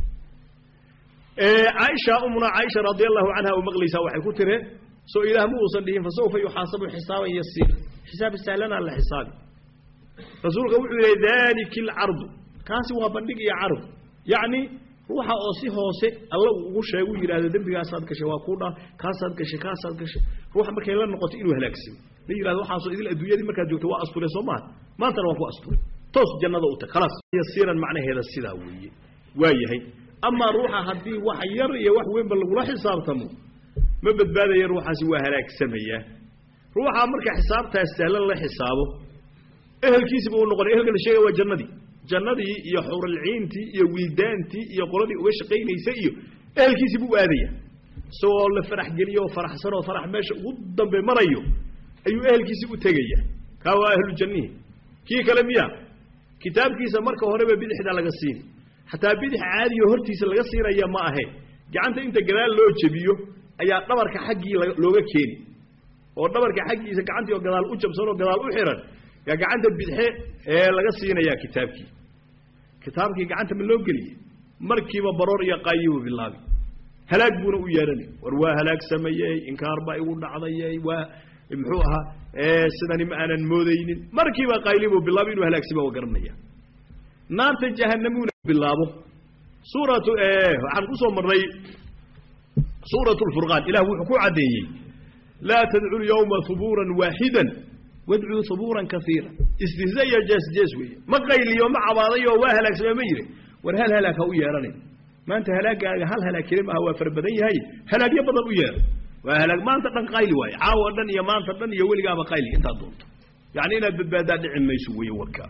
caaisha umuna caaisha radia allahu canha u maqlaysaa waxay ku tire soo ilaah ma uusan dhihin fasawfa yuxaasabu xisaaban yasiira xisaab sahlanaa la xisaabi rasuulka wuxuu yihi dalika alcardu kaasi waa bandhig iyo carab yacni ruuxa oo si hoose alla uu ugu sheegu yidhahdo dembigaasaad gashay waa kuu dhaa kaasaad gashay kaasaad gashay ruuxa markay la noqoto inuu halaagsamo la yidhahdo waxaasoo idil adduunyadii markaad joogto waa asture soo maaha maantana waan ku asturay toos jannada u tag khalaas yasiiran macnaheeda sidaa weeye waa yahay amaa ruuxa haddii wax yar iyo wax weynba lagula xisaabtamo ma badbaadaya ruuxaasi waa halaagsamaya ruuxa marka xisaabtaas sahlan la xisaabo ehelkiisiba uu noqonay ehelka la sheegaya waa jannadii jannadii iyo xuralciintii iyo wildaantii iyo qoladii uga shaqaynaysay iyo ehelkiisii buu aadaya isagoo la farax geliyo oo faraxsan oo farax meesha ugu dambe marayo ayuu ehelkiisii u tegaya kaa waa ahlu jannihi kii kale miya kitaabkiisa marka horeba bidixda laga siini xataa bidix caadiyo hortiisa laga siinaya ma ahe gacanta inta gadaal loo jebiyo ayaa dhabarka xaggii looga keeni oo dhabarka xaggiisa gacantii oo gadaal u jabsan oo gadaal u xihan yaa gacanta bidxe ee laga siinayaa kitaabkii kitaabkii gacanta ma loo geliye markiiba baroor iyo qaayibuu bilaabi halaag buuna u yeedhanay war waa halaag sameeyey inkaar baa igu dhacdayey waa muxuu ahaa sidani ma aanan moodaynin markiiba qaylibuu bilaabo inuu halaagsima wa garanaya naarta jahannamuuna bilaabo suuratu waxaan ku soo marnay suuratu lfurqaan ilah wuxuu ku caddeeyey laa tadcu lyawma hubuuran waaxidan wadcuu hubuuran kaiira istihza iyo jees-jees weeye ma qayliyo ma cabaadayo waa halaagsame ma yiri war hal halaag ha u yeedhanin maanta halaagaaga hal halaag keli maaha waa fara badan yahay halaagyo badan u yeedha waa halaag maanta dhan qayli waaye caawa dhan iyo maanta dhan iyo weligaaba qayli intaad doonto yacni inaad badbaadaa dhici mayso weeye warkaa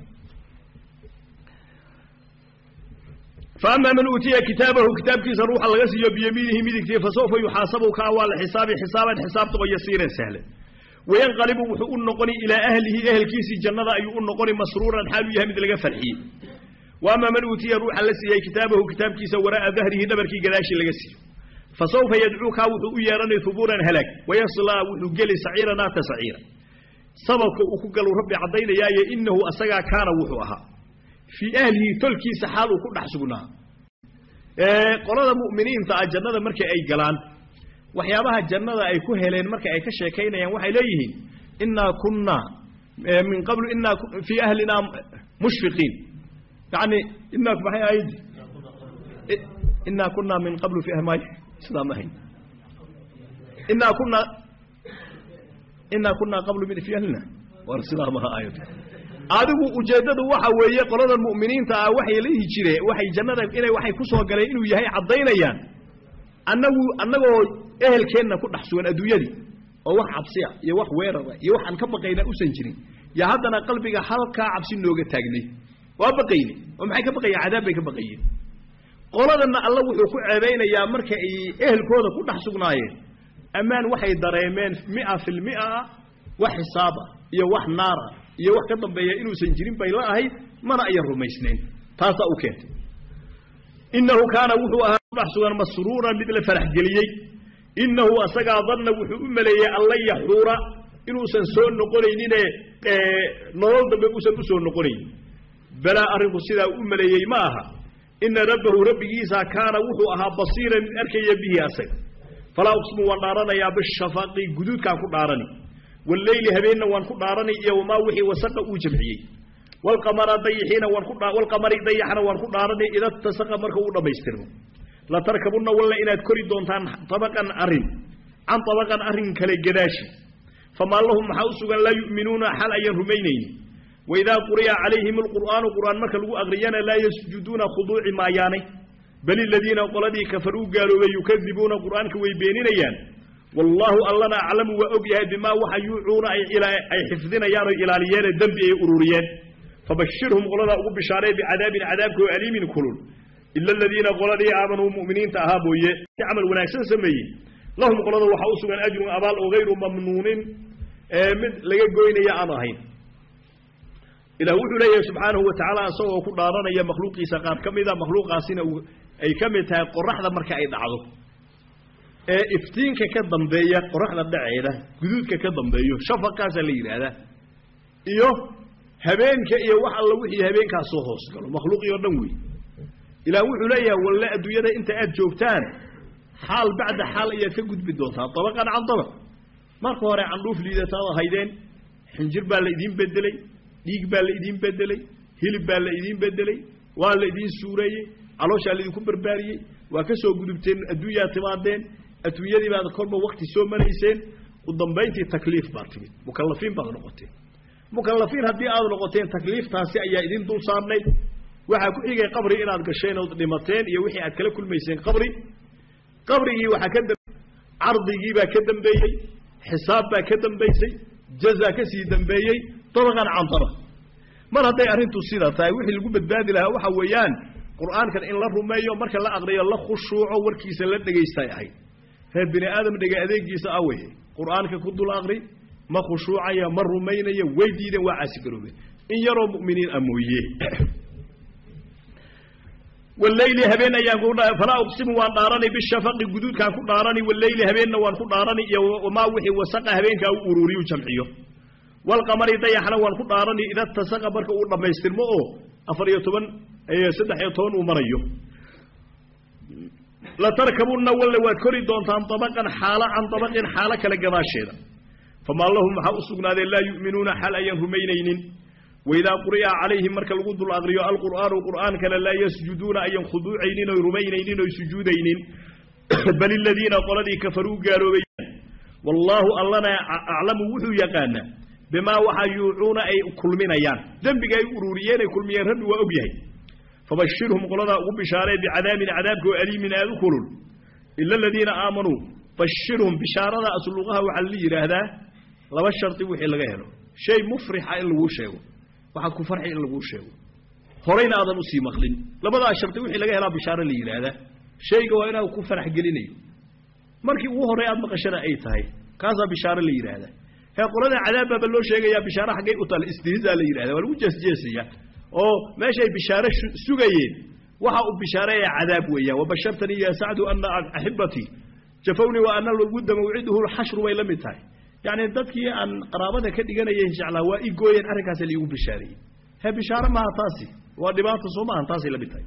فأما من أوتي كتابه كتاب كيس روح الله يسيو بيمينه مدكتي فسوف يحاسب كأوال حساب حسابا حساب تبقى يسيرا سهلا وينقلب وحو النقني إلى أهله أهل كيس الجنة أي النقني مسرورا حال يهمد لغا فرحي وأما من أوتي روح الله يسيو كتابه كتاب كيس وراء ظهره دبر كي قلاش لغسي فسوف يدعوك وحو يراني ثبورا هلاك ويصلى وحو قلي سعيرا نات سعيرا سبك وكقل ربي عضينا يا إنه أسقى كان وحوها fii ahlihi tolkiisa xaaluu ku dhex sugnaa qolada mu'miniinta ah jannada markii ay galaan waxyaabaha jannada ay ku heleen marka ay ka sheekaynayaan waxay leeyihiin innaa kunnaa min qablu innaa fii ahlinaa mushfiqiin yacni innaa maxay ahayd innaa kunnaa min qablu fii ahmay sidaa ma ahayn innaa kunnaa innaa kunnaa qablu min fii ahlina war sidaa maha aayadu adigu ujeeddadu waxa weeye qolada mu'miniinta ah waxay leehi jireen waxay jannada inay waxay ku soo galeen inuu yahay caddaynayaan annagu annagoo ehelkeenna ku dhex sugan adduunyadii oo wax cabsiya iyo wax weerara iyo waxaan ka baqayna usan jirin yaa haddana qalbiga halkaa cabsi nooga taagnay waa baqayne oo maxay ka baqayeen cadaab bay ka baqayeen qoladanna alla wuxuu ku ceebaynayaa marka ay ehelkooda ku dhex sugnaayeen ammaan waxay dareemeen mia fil mia ah wax xisaaba iyo wax naara iyo wax ka dambeeya inuusan jirin bay la ahayd mana ayan rumaysnayn taasaa u keentay innahu kaana wuxuu ahaa kudhex sugan masruuran mid la farax geliyey innahu asagaa danna wuxuu u maleeyey alla yaxuura inuusan soo noqonaynine nolol dambe uusan u soo noqonaynin balaa arrinku sidaa u maleeyey ma aha ina rabbahu rabbigiisa kaana wuxuu ahaa basiiran mid arkaya bihi asaga falaa uqsimu waan dhaaranayaa bishafaqi guduudkaan ku dhaarani والليل هبينا وان كدارني iyo wama wixii wasaqa uu jamciyay wal qamara dayhina waan ku wal qamari dayhina waan ku dhaarnay ila tasaqa marka uu dhameystirno la tarkabuna walla inaad kori doontaan tabaqan arin an tabaqan arin kale gadaashi fama lahum ma usugan la yu'minuna hal ay rumaynayn wa idha quriya alayhim alquran quran marka lagu aqriyana la yasjuduna khudu'i ma yaanay bal alladhina qaladii kafaru qaalu yukadhibuna quraanka way beeninayaan والله ألنا أعلم وأقيها بما وحيوعون أي, إلى أي حفظنا يانو إلى ليان الدنب أي أروريان فبشرهم قلنا أقول بشاري بعذاب عذابك وأليم كلون إلا الذين قلنا آمنوا مؤمنين تأهابوا يعمل وناكسن سمي لهم قلنا وحوصوا من أجر أبال وغير ممنون من لقوين يا أماهين إلى وحو ليه سبحانه وتعالى سوى كل دارنا يا مخلوقي سقاب كم إذا مخلوق عسين أي كم يتها قرح ذا مركا أي دعضه ee iftiinka ka dambeeya qoraxda dhaceeda guduudka ka dambeeyo shafaqaasa la yidhaahdaa iyo habeenka iyo wax alla wixii habeenkaas soo hoos galo makhluuqii oo dhan wey ilaah wuxuu leeyahay walle adduunyada inta aad joogtaan xaal bacda xaal ayaad ka gudbi doontaa dabaqan can dabaq marka hore candhuuf liidataad ahaydeen xinjir baa la idiin bedelay dhiig baa la idiin bedelay hilib baa la idiin bedelay waa la idiin suureeyey calooshaa laidinku barbaariyey waa ka soo gudubteen adduunyaa timaadeen adduunyadii baad kolba wakti soo marayseen u dambayntii takliif baad timid mukalafiin baad noqoteen mukalafiin haddii aad noqoteen takliiftaasi ayaa idin dul saarnayd waxaa ku xigay qabri inaad gasheen ood dhimateen iyo wixii aad kala kulmayseen qabri qabrigii waxaa ka dambe cardigii baa ka dambeeyey xisaab baa ka dambaysay jaza ka sii dambeeyey dabaqan can dabaq mar hadday arrintu sida tahay wixii lagu badbaadi lahaa waxa weeyaan qur'aankan in la rumeeyo marka la aqriyo la khushuuco warkiisa la dhegaystay ahayd reer bini aadam dhega adeegiisa awey qur'aanka ku dul aqri ma khushuucaya ma rumaynaya way diideen waa caasigaroobeen in yaroo mu'miniin a mooye waleyli habeen ayaan ku falaa uqsimu waan dhaarani bishafaqi guduudkaan ku dhaarani waleyli habeenna waan ku dhaarani iyo wamaa wixii wasaqa habeenkaa u ururiyu jamciyo walqamari dayaxna waan ku dhaarani ida tasaqa marka uu dhammaystirmo oo afar iyo toban saddex iyo toban uu marayo latarkabunna walle waad kori doontaan dabaqan xaalo can dabaqin xaalo kale gadaasheeda famaa lahum waxaa u sugnaadeen laa yu'minuuna xal ayaan rumaynaynin waidaa quri'a calayhim marka lagu dul aqriyo alqur'aanu qur'aankana laa yasjuduuna ayan khuduucaynin oy rumaynaynin oy sujuudaynin bal iladiina qoladii kafaruu gaaloobayaan wallaahu allana aclamu wuxuu yaqaanaa bimaa waxaa yuucuuna ay kulminayaan dembiga ay ururiyeen ay kulmiyeen rabbi waa og yahay fabashirhum qoladaa ugu bishaaree bicadaabin cadaabka oo aliimin aada u kulul ila aladiina aamanuu bashirhum bishaarada asluqaha waxaa la yidhaahdaa laba shardi wixii laga helo shay mufrixa in laguu sheego waxaad ku farxi in laguu sheego horayna aadan usii maqlin labadaa shardi wixii laga helaa bishaaro la yidhaahdaa shayga waa inaad ku farax gelinayo markii ugu horey aad maqashana ay tahay kaasaa bishaaro la yidhaahdaa hee qolada cadaab baaba loo sheegayaa bishaaro xaggay u taala istihzaa la yidhahda waa lagu jeesjeesaya oo meeshay bishaaro sugayeen waxa uu bishaareeya cadaab weeyaan wabashartanii ya sacdu ana axibatii jafawni wa ana lwudda mawciduhu lxashru bay la mid tahay yacni dadkii aan qaraabada ka dhiganayay jeclaa waa i gooyeen arrinkaas laiigu bishaareeyey he bishaaro maaha taasi waa dhibaata soo maahan taasay la mid tahay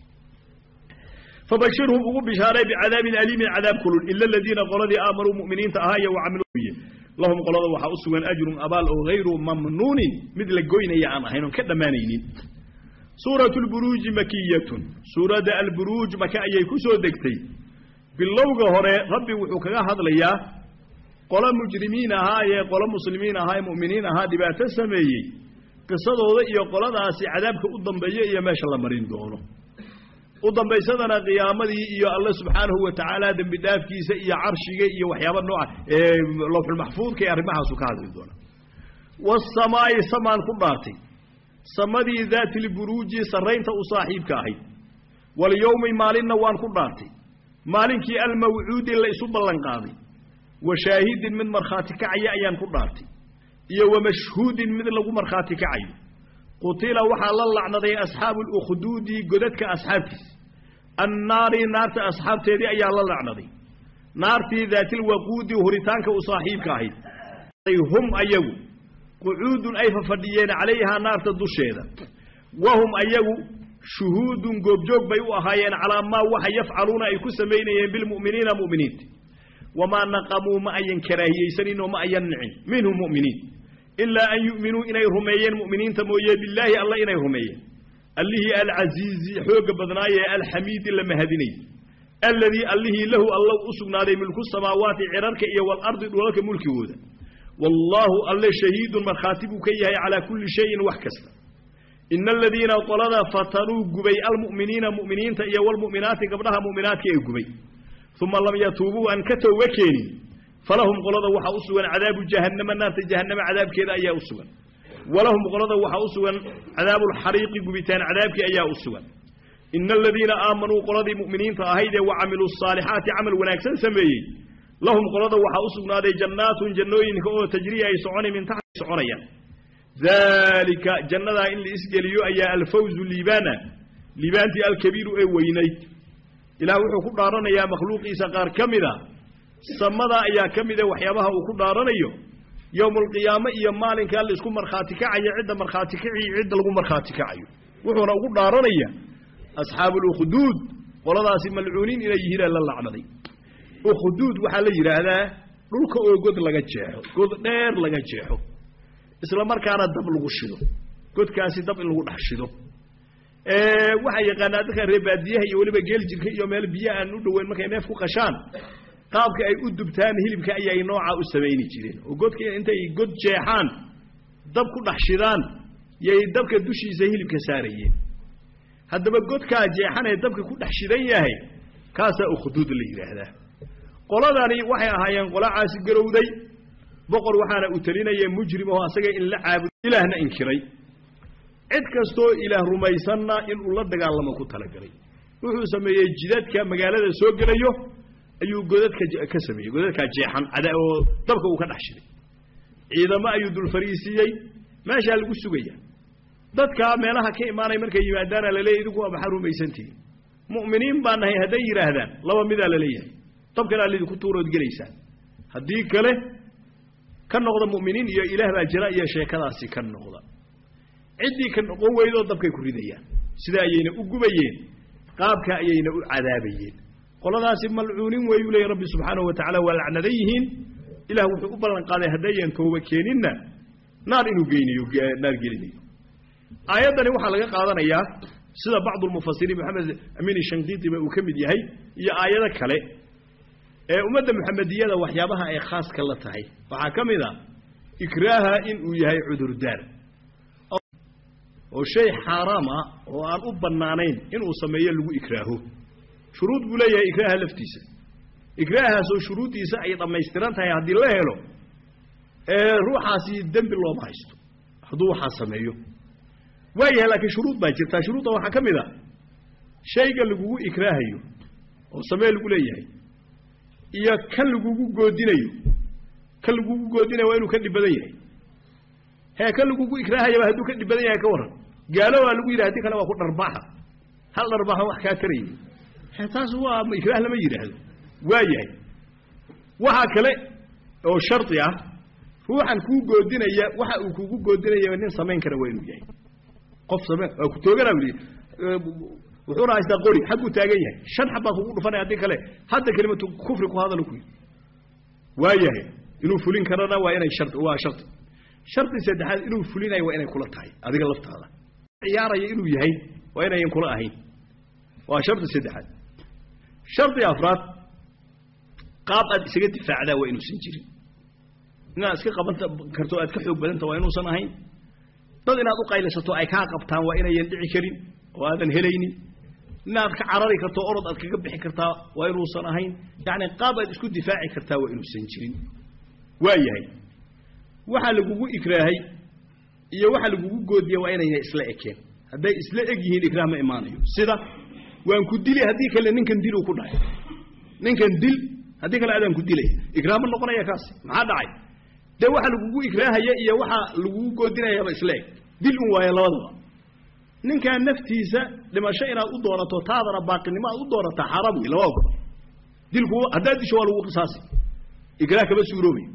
fabashirhum ugu bishaaray bicadaabin aliimin cadaab kulul ila aladiina qoladii aamanuu mu'miniinta ahaa iyo wacamiluuye lahum qolada waxaa u sugan ajrun abaal oo hayru mamnuunin mid la goynaya aan ahayn oon ka dhammaanaynin suuratu lburuuji makiyatun suuradda alburuuj maka ayay ku soo degtay bilowga hore rabbi wuxuu kaga hadlayaa qolo mujrimiin ahaa ee qolo muslimiin ahaa ee mu'miniin ahaa dhibaato sameeyey qisadooda iyo qoladaasi cadaabka u dambeeya iyo meesha la marin doono u dambaysadana qiyaamadii iyo alle subxaanahu wa tacaala dembi dhaafkiisa iyo carshiga iyo waxyaaba nooca ee lawxulmaxfuudka ee arrimahaasu ka hadli doona wasamaa'i samaan ku dhaartay samadii daati lburuuji sarraynta u saaxiibka ahayd walyowmi maalinna waan ku dhaartay maalinkii almawcuudi la isu ballanqaaday wa shaahidin mid markhaati kacaya ayaan ku dhaartay iyo wa mashhuudin mid lagu markhaati kacayo qutila waxaa la lacnaday asxaabu lukhduudi godadka asxaabtiisa annaari naarta asxaabteedii ayaa la lacnaday naartii daatilwaquudi huritaanka u saaxiibka ahayd hum ayagu qucuudun ay fafadhiyeen calayhaa naarta dusheeda wahum ayagu shuhuudun goobjoog bay u ahaayeen calaa maa waxa yafcaluuna ay ku samaynayeen bilmu'miniina mu'miniinta wamaa naqamuu ma ayan karaahiyeysanin oo ma ayan nicin minhum mu'miniin ilaa an yu'minuu inay rumeeyeen mu'miniinta mooye bilaahi alla inay rumeeyeen allihii alcasiizi xoogga badnaayee alxamiidi la mahadinayay alladii allihii lahu alla u sugnaaday milku samaawaati cirarka iyo walardi dhulalka mulkigooda wallaahu alle shahiidun markhaati buu ka yahay calaa kulli shayin wax kasta ina aladiina qolada fatanuu gubay almu'miniina mu'miniinta iyo walmu'minaati gabdhaha mu'minaadka ee gubay uma lam yatuubuu aan ka tooga keenin falahum qolada waxaa u sugan cadaabu jahannama naarta jahannama cadaabkeeda ayaa u sugan walahum qolada waxaa u sugan cadaabuulxariiqi gubitaan cadaabkii ayaa u sugan ina aladiina aamanuu qoladii mu'miniinta ahayd ee wa camiluu asaalixaati camal wanaagsan sameeyey lahum qolada waxaa u sugnaaday jannaatun jannooyinka oo tajriya ay socona min taxti soconayaan daalika jannadaa in la isgeliyo ayaa alfawzu liibaana liibaantii alkabiiru ee weynayd ilaah wuxuu ku dhaaranayaa makhluuqiisa qaar ka mida samada ayaa ka mida waxyaabaha uu ku dhaaranayo yowmaalqiyaame iyo maalinkaa la isku markhaati kacayo cidda markhaati kaciyo cidda lagu markhaati kacayo wuxuuna ugu dhaaranaya asxaabu lukhduud qoladaasi malcuuniin inay yihiinaa la lacnaday ukhduud waxaa la yidhaahdaa dhulka oo god laga jeexo god dheer laga jeexo isla markaana dab lagu shido godkaasi dab in lagu dhex shido waxaa yaqaanaa dadka reebaadiyaha iyo weliba geel jirka iyo meel biyo aan u dhoweyn markay neef ku qashaan qaabka ay u dubtaan hilibka ayay noocaa u samayni jireen oo godka intay god jeexaan dab ku dhex shidaan yay dabka dushiisa hilibka saarayeen haddaba godkaa jeexan ee dabka ku dhex shidan yahay kaasaa ukhduud la yidhaahdaa qoladani waxay ahaayeen qola caasi garowday boqor waxaana u telinaya mujrim oo asaga in la caabudo ilaahna inkiray cid kastoo ilaah rumaysanna inuu la dagaalamo ku talagalay wuxuu sameeyey jidadka magaalada soo gelayo ayuu godadka ka sameeyey godadkaa jeexan cada oo dabka uu ka dhex shiday ciidamo ayuu dul fariisiiyey meeshaa lagu sugaya dadkaa meelaha ka imaanay markay yimaadaana laleeyahy idinku waa maxaa rumaysantihiin mu'miniin baa nahay hadday yidhaahdaan laba midaa laleeyahay dabkanaa laydinku tuurood gelaysaan haddii kale ka noqda mu'miniin iyo ilaah baa jira iyo sheekadaasi ka noqda ciddii ka noqon weydoo dabkay ku ridayaan sida ayayna u gubayeen qaabka ayayna u cadaabayeen qoladaasi malcuunin weeyuu leeyay rabbi subxaanahu wa tacala waa lacnadan yihiin ilah wuxuu u ballan qaaday haddayan tooba keeninna naar inuu geynayo naar gelinayo aayaddani waxaa laga qaadanayaa sida bacdu lmufasiriin maxamed amiin shankiitiba uu ka mid yahay iyo aayado kale ee ummadda muxamediyada waxyaabaha ay khaaska la tahay waxaa ka mid a ikraaha inuu yahay cudurdaar oo shay xaaraam ah oo aan u bannaanayn inuu sameeyo lagu ikraaho shuruud buu leeyahay ikraaha laftiisa ikraahaasoo shuruuddiisa ay dhammaystiran tahay haddii la helo ee ruuxaasi dembi looma haysto hadduu waxaa sameeyo waayahay laakiin shuruud baa jirtaa shuruudda waxaa ka mid a shayga lagugu ikraahayo oo samee lagu leeyahay iyo kan lagugu goodinayo kan lagugu goodinayo waa inuu ka dhib badan yahay hee kan lagugu ikraahayaba hadduu ka dhib badan yahay ka warran gaalo waa lagu yidhaha haddii kale waa ku dharbaaxa hal dharbaaxa wax kaa tarayay hee taas waa ikraah lama yidhaahdo waa yahay waxaa kale oo shardi ah ruuxan kuu goodinaya waxa uu kugu goodinaya nin samayn kara waa inuu yahay qof same waa ku tooganaa uli wuxuuna haystaa qori xagguu taagan yahay shan xab baa kugu dhufanaya haddii kale hadda kelimatu kufri ku hadalo ku yidhi waa yahay inuu fulin karana waa inay shar waa shardi shardi saddexaad inuu fulinayo waa inay kula tahay adiga laftaada ciyaaraya inuu yahay waa inayan kula ahayn waa shardi saddexaad shardi afraad qaab aad isaga difaacdaa waa inuusan jirin inaad iska qaban karto aad ka xoog badanta waa inuusan ahayn dad inaad u qaylisato ay kaa qabtaan waa inayan dhici karin oo aadan helaynin inaad ka carari karto orod aad kaga bixi kartaa waa inuusan ahayn yacni qaab aad isku difaaci kartaa waa inuusan jirin waa yahay waxaa lagugu ikraahay iyo waxa lagugu goodiya waa inayna isla ekeen hadday isla eg yihiin ikraah ma imaanayo sida waan ku dili haddii kale ninkan dil uu ku dhahay ninkan dil haddii kale adaan ku dilaya ikraah ma noqonaya kaasi maxaa dhacay dee waxa lagugu ikraahaya iyo waxa lagugu goodinayaba isla eg dil un waaye labadaba ninkan naftiisa dhimasho inaad u doonato taadana baaqinimo aad u doonataa xaaraam wey lama ogolo dilku haddaad disho waa lagu qisaasi ikraah kama suuroobayo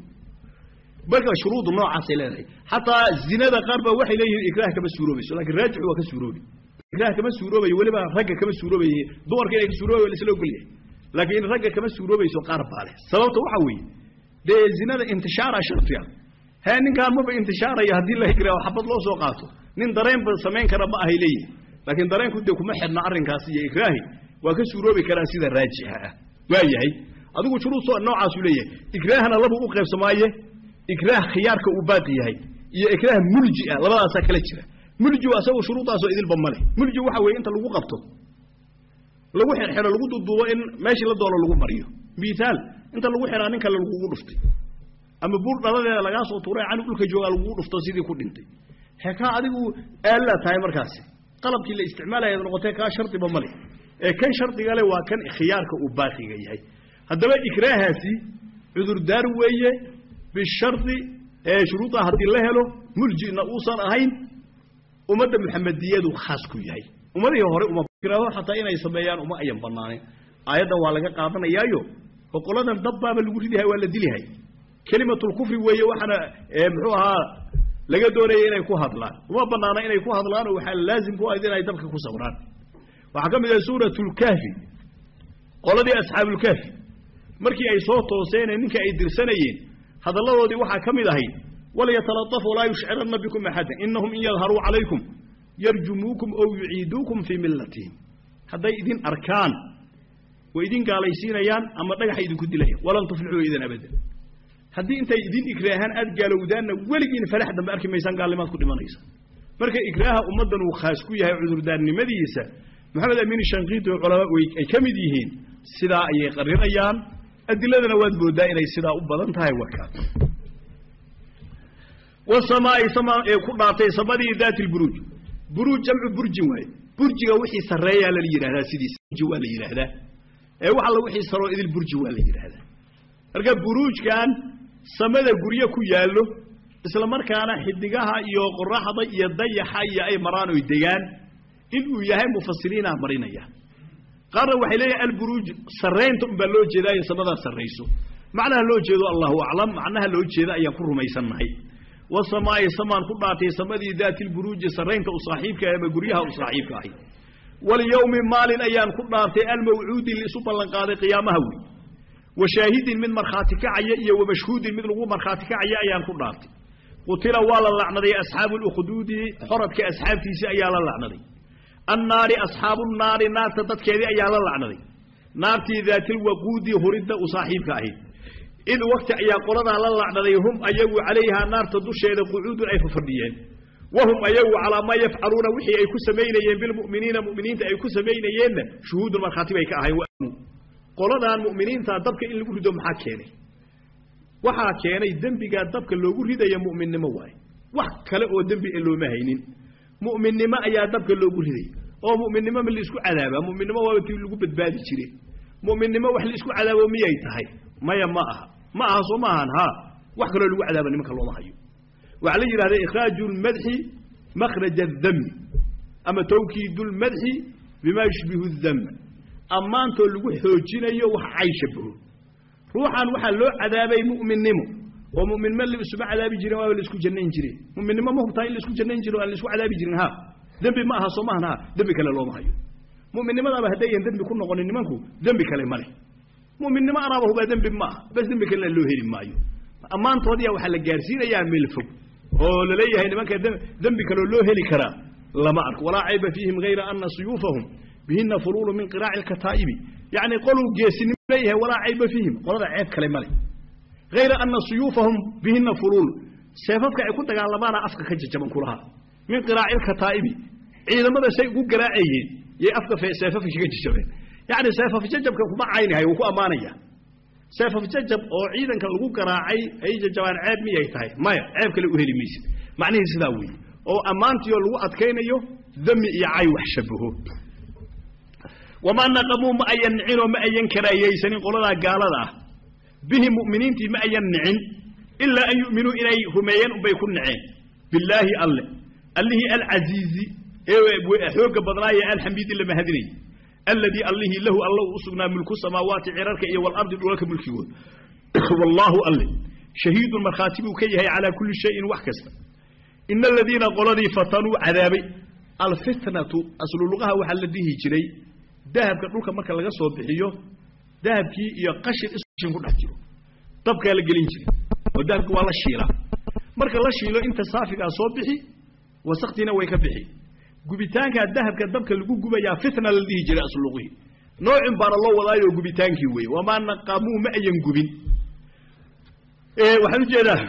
marka shuruudu noocaasay leedahay xataa zinada qaar baa waxay leeyihiin ikraah kama suuroobayso lakin raajixu waa ka suuroobi ikraah kama suuroobayo weliba ragga kama suuroobaye dumarka inay ka suuroobayo waa laisla ogolyahay laakiin ragga kama suuroobayso qaar baa leh sababta waxa weeye dee zinada intishaara shartiga hee ninkaan maba intishaaraya haddii la ikraaho xabad loo soo qaato nin dareenba samayn kara ma ahay leeyihi laakiin dareenku dee kuma xidhna arrinkaasi iyo ikraahi waa ka suuroobi karaa sida raajixa ah waa yahay adigu shuruud noocaasuu leeyahay ikraahna laba u qaybsamaaye ikraah khiyaarka uu baaqi yahay iyo ikraah mulji ah labadaasaa kala jira muljigu asagoo shuruudaasoo idilba ma leh mulji waxa weeye inta lagu qabto lagu xirxiro lagu duduubo in meeshii la doono lagu mariyo miaal inta lagu xiraa nin kale lagugu dhuftay ama buur dhaladeeda lagaa soo tuuray cani dhulka joogaa lagugu dhufto sidii ku dhintay he kaa adigu aallaa tahay markaasi qalabkii la isticmaalayaad noqotee kaa shardiba ma leh ee kan shardiga leh waa kan khiyaarka uu baaqiga yahay haddaba ikraahaasi cudurdaar weeye bishardi ee shuruuda haddii la helo muljina uusan ahayn ummadda muxamediyadu khaas ku yahay ummadihii hore uma ikraaho xataa inay sameeyaan uma ayan banaaneen aayaddan waa laga qaadanayaayo boqoladan dabbaaba lagu ridahay waa la dilihay kelimatulkufri weeye waxaana muxuu ahaa laga doonaya inay ku hadlaan uma banaana inay ku hadlaan oo waxaa laazim ku ahayd inay dabka ku sawraan waxaa ka mid ah suuratulkaafi qoladii asxaabulkaafi markii ay soo tooseen ee ninka ay dirsanayeen hadalladoodii waxaa ka mid ahayd walyataladaf walaa yushciranna bikum axadan inahum in yadharuu calaykum yarjumuukum ow yuciiduukum fii millatihim hadday idin arkaan way idin gaalaysiinayaan ama dhagaxa idinku dilayaan walan tuflixuu idan abadan haddii intay idin ikraahaan aad gaalowdaanna weligiin falax dambe arki maysaan gaalnimaad ku dhimanaysa marka ikraaha ummaddan uu khaas ku yahay cudurdaarnimadiisa maxamed amiin shankiiti oo culamaa ay ka mid yihiin sidaa ayay qarinayaan adiladana waad moodaa inay sidaa u badan tahay warkaa wasamaa'i sama ee ku dhaartay samadii daati lburuuj buruuj jamcu burjin waaye burjiga wixii sarreeyaa la yidhahdaa sidiisa burji waa la yidhaahdaa ee wax alla wixii saroo idil burji waa la yidhaahdaa marka buruujkan samada guryo ku yaallo isla markaana xidigaha iyo qoraxda iyo dayaxa iyo ay maraan oy degaan inuu yahay mufasiriinaa marinaya qaarna waxay leeyahay alburuuj sarraynta unbaa loo jeedaa in samadaa sarrayso macnaha loo jeedo allahu aclam macnaha loo jeeda ayaan ku rumaysannahay wasamaa'i samaan ku dhaartay samadii daatilburuuji sarraynta u saaxiibka ama guryaha u saaxiibka ahi walyowmi maalin ayaan ku dhaartay almawcuudi liisu ballanqaaday qiyaamaha wey wa shaahidin mid markhaati kacaya iyo wa mashhuudin mid lagu markhaati kacaya ayaan ku dhaartay qutila waa la lacnaday asxaabu lukhduudi xoradka asxaabtiisii ayaa la lacnaday annaari asxaabu naari naarta dadkeedii ayaa la lacnaday naartii daatilwaquudi huridda u saaxiibka ahayd id wakti ayaa qoladaa la lacnaday hum ayagu calayhaa naarta dusheeda qucuudun ay fafadhiyeen wahum ayagu calaa maa yafcaluuna wixii ay ku samaynayeen bilmu'miniina mu'miniinta ay ku samaynayeenna shuhuudun markhaati bay ka ahayn qoladaan mu'miniintaa dabka in lagu rido maxaa keenay waxaa keenay dembigaa dabka loogu ridaya mu'minnimo waaye wax kale oo dembi e looma haynin mu'minnimo ayaa dabka loogu riday oo mu'minnimo ma laisku cadaabaa mu'minnimo waaba tii lagu badbaadi jire mu'minnimo wax laisku cadaabo miyay tahay maya ma aha ma aha soo ma ahan haa wax kaloo lagu cadaaba nimanka looma hayo waxaa la yidhahda ikhraaju lmadxi makhraja adami ama tawkiidu lmadxi bima yushbihu dama ammaantoo lagu xoojinayo wax cay shabaho ruuxan waxaa loo cadaabay mu'minnimo oo mu'minnimo laisuma cadaabi jirin waaba laisku jannayn jire mu'minnimo ma hubtaa in laisku jannayn jiro aan laisku cadaabi jirin ha dembi ma aha soo maahan ha dembi kale looma hayo mu'minnimadaaba haddayan dembi ku noqonin nimanku dembi kale ma leh mu'minnimo anaaba hubaa dembi ma aha bas dembi kalena loo heli maayo ammaantoodiya waxaa la gaarsiinayaa meel fog oo la leeyahay nimanka dembi kaloo loo heli karaa lama arko walaa cayba fiihim hayra ana suyuufahum bihina fuluulu min qiraaci lkataa'ibi yacni qoluu geesinimo leeyahay walaa cayba fiihim qolada ceeb kale ma leh hayra ana suyuufahum bihina fuluul seefafka ay ku dagaalamaana afka ka jajaban kulahaa min qiraaci lkataa'ibi ciidamada say ugu garaacayeen yay afka seefafka kaga jajabeen yacni seefaf jajabka kuma caynahay wuu ku ammaanaya seefaf jajab oo ciidanka lagu garaacay ay jajabaan ceeb miyay tahay maya ceeb kale u heli maysid macnihii sidaa weeye oo ammaantiio lagu adkaynayo dami iyo cay wax shabaho wamaa naqamuu ma ayan nicinoo ma ayan karaayaysanin qoladaa gaalada ah bihi mu'miniintii ma ayan nicin ilaa an yu'minuu inay rumeeyeen unbay ku niceen billaahi alle allihii alcasiizi ee xoogga badnaaye alxamiidi la mahadinayay alladii allihii lahu alla uu u sugnaa mulku samaawaati cirarka iyo walardi dhulalka mulkigood wallaahu alle shahiidun markhaati buu ka yahay calaa kulli shayin wax kasta ina aladiina qoladii fatanuu cadaabay alfitnatu asluluqaha waxaa la dhihi jiray dahabka dhulka marka laga soo bixiyo dahabkii iyo qashin isqashin ku dhex jiro dabkaa la gelin jiray oo dahabki waa la shiilaa marka la shiilo inta saafigaa soo bixi wasaktiina way ka bixi gubitaankaa dahabka dabka lagu gubayaa fitna la dhihi jiray asluqihii noocin baana loo wadaayoo gubitaankii weeye wamaa naqamuu ma ayan gubin waxaan ujeedaa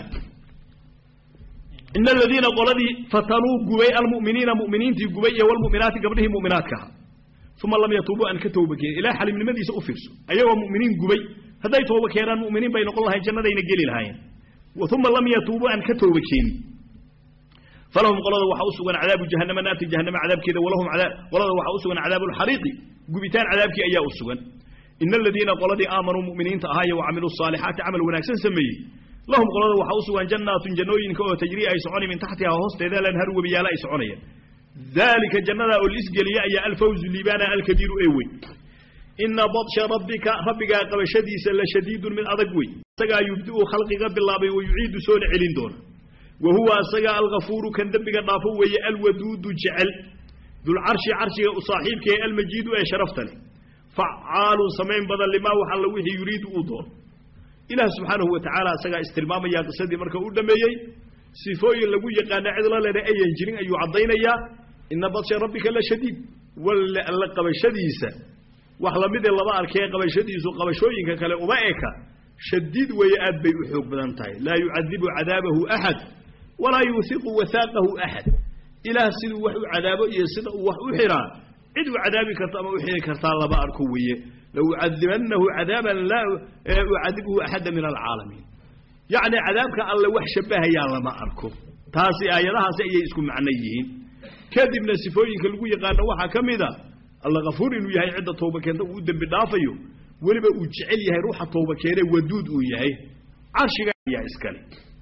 ina aladiina qoladii fatanuu gubay almu'miniina mu'miniintii gubay iyo walmu'minaati gabdhihii mu'minaadka ahaa uma lam yatuubuu aan ka tooba keenin ilahay xaliimnimadiisa u fiirso ayagoo mu'miniin gubay hadday tooba keenaan mu'miniin bay noqon lahayn jannadayna geli lahaayeen uma lam yatuubuu aan ka tooba keenin falahum qolada waxaa u sugan cadaabu jahannama naarti jahannama cadaabkeeda walahum qolada waxaa u sugan cadaabu lxariiqi gubitaan cadaabkii ayaa u sugan ina aladiina qoladii aamanuu mu'miniinta ahaaye wacamiluu saalixaati camal wanaagsan sameeyey lahum qolada waxaa u sugan jannaatun jannooyinka oo tajrii ay soconi min taxtihaa hoosteeda lanhar webiyaala ay soconayaan daalika jannadaa oo liisgeliya ayaa alfawzu liibaana alkabiiru ee weyn ina badsha rabbika rabbigaa qabashadiisa la shadiidun mid adag wey isagaa yubdi'u khalqiga bilaabay wa yuciidu soona celin doona wa huwa asaga algafuuru kan dembiga dhaafo weeye alwaduudu jecel dulcarshi carshiga u saaxiibka ee almajiidu ee sharafta leh facaalun samayn badan limaa wax alla wixii yuriidu uu doono ilaah subxaanahu wa tacaala isagaa istilmaamayaa qisadii marka uu dhammeeyey sifooyin lagu yaqaana cid la lena ayan jirin ayuu caddaynayaa ina badsha rabbika la shadiid walla alla qabashadiisa wax lamidee lama arkee qabashadiisu qabashooyinka kale uma eka shadiid weeye aad bay u xoog badan tahay laa yucadibu cadaabahu axad walaa yuuhiqu wahaaqahu axad ilaah siduu wax u cadaabo iyo sida uu wax u xiraa cid u cadaabi karta ama u xiri kartaa lama arko weeye laucadibanahu cadaaban laa ucadibhu axada min alcaalamiin yacni cadaabka alle wax shabahayaa lama arko taasi aayadahaasi ayay isku macno yihiin kadibna sifooyinka lagu yaqaano waxaa ka mid a alla kafuur inuu yahay cidda tooba keenta uu u dembi dhaafayo weliba uu jecel yahay ruuxa tooba keenee waduud uu yahay carshiga ayaa iskale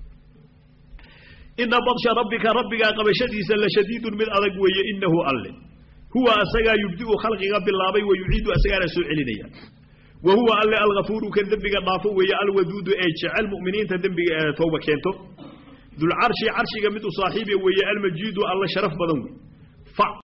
ina badsha rabbika rabbigaa qabashadiisa la shadiidun mid adag weeye inahu alle huwa asagaa yubdi'u khalqiga bilaabay wa yuciidu asagaana soo celinaya wa huwa alle alkafuuru kan dembiga dhaafo weeye alwaduudu ee jecel mu'miniinta dembiga ee tooba keento dulcarshi carshiga mid u saaxiibiya weeye almajiidu alla sharaf badan wey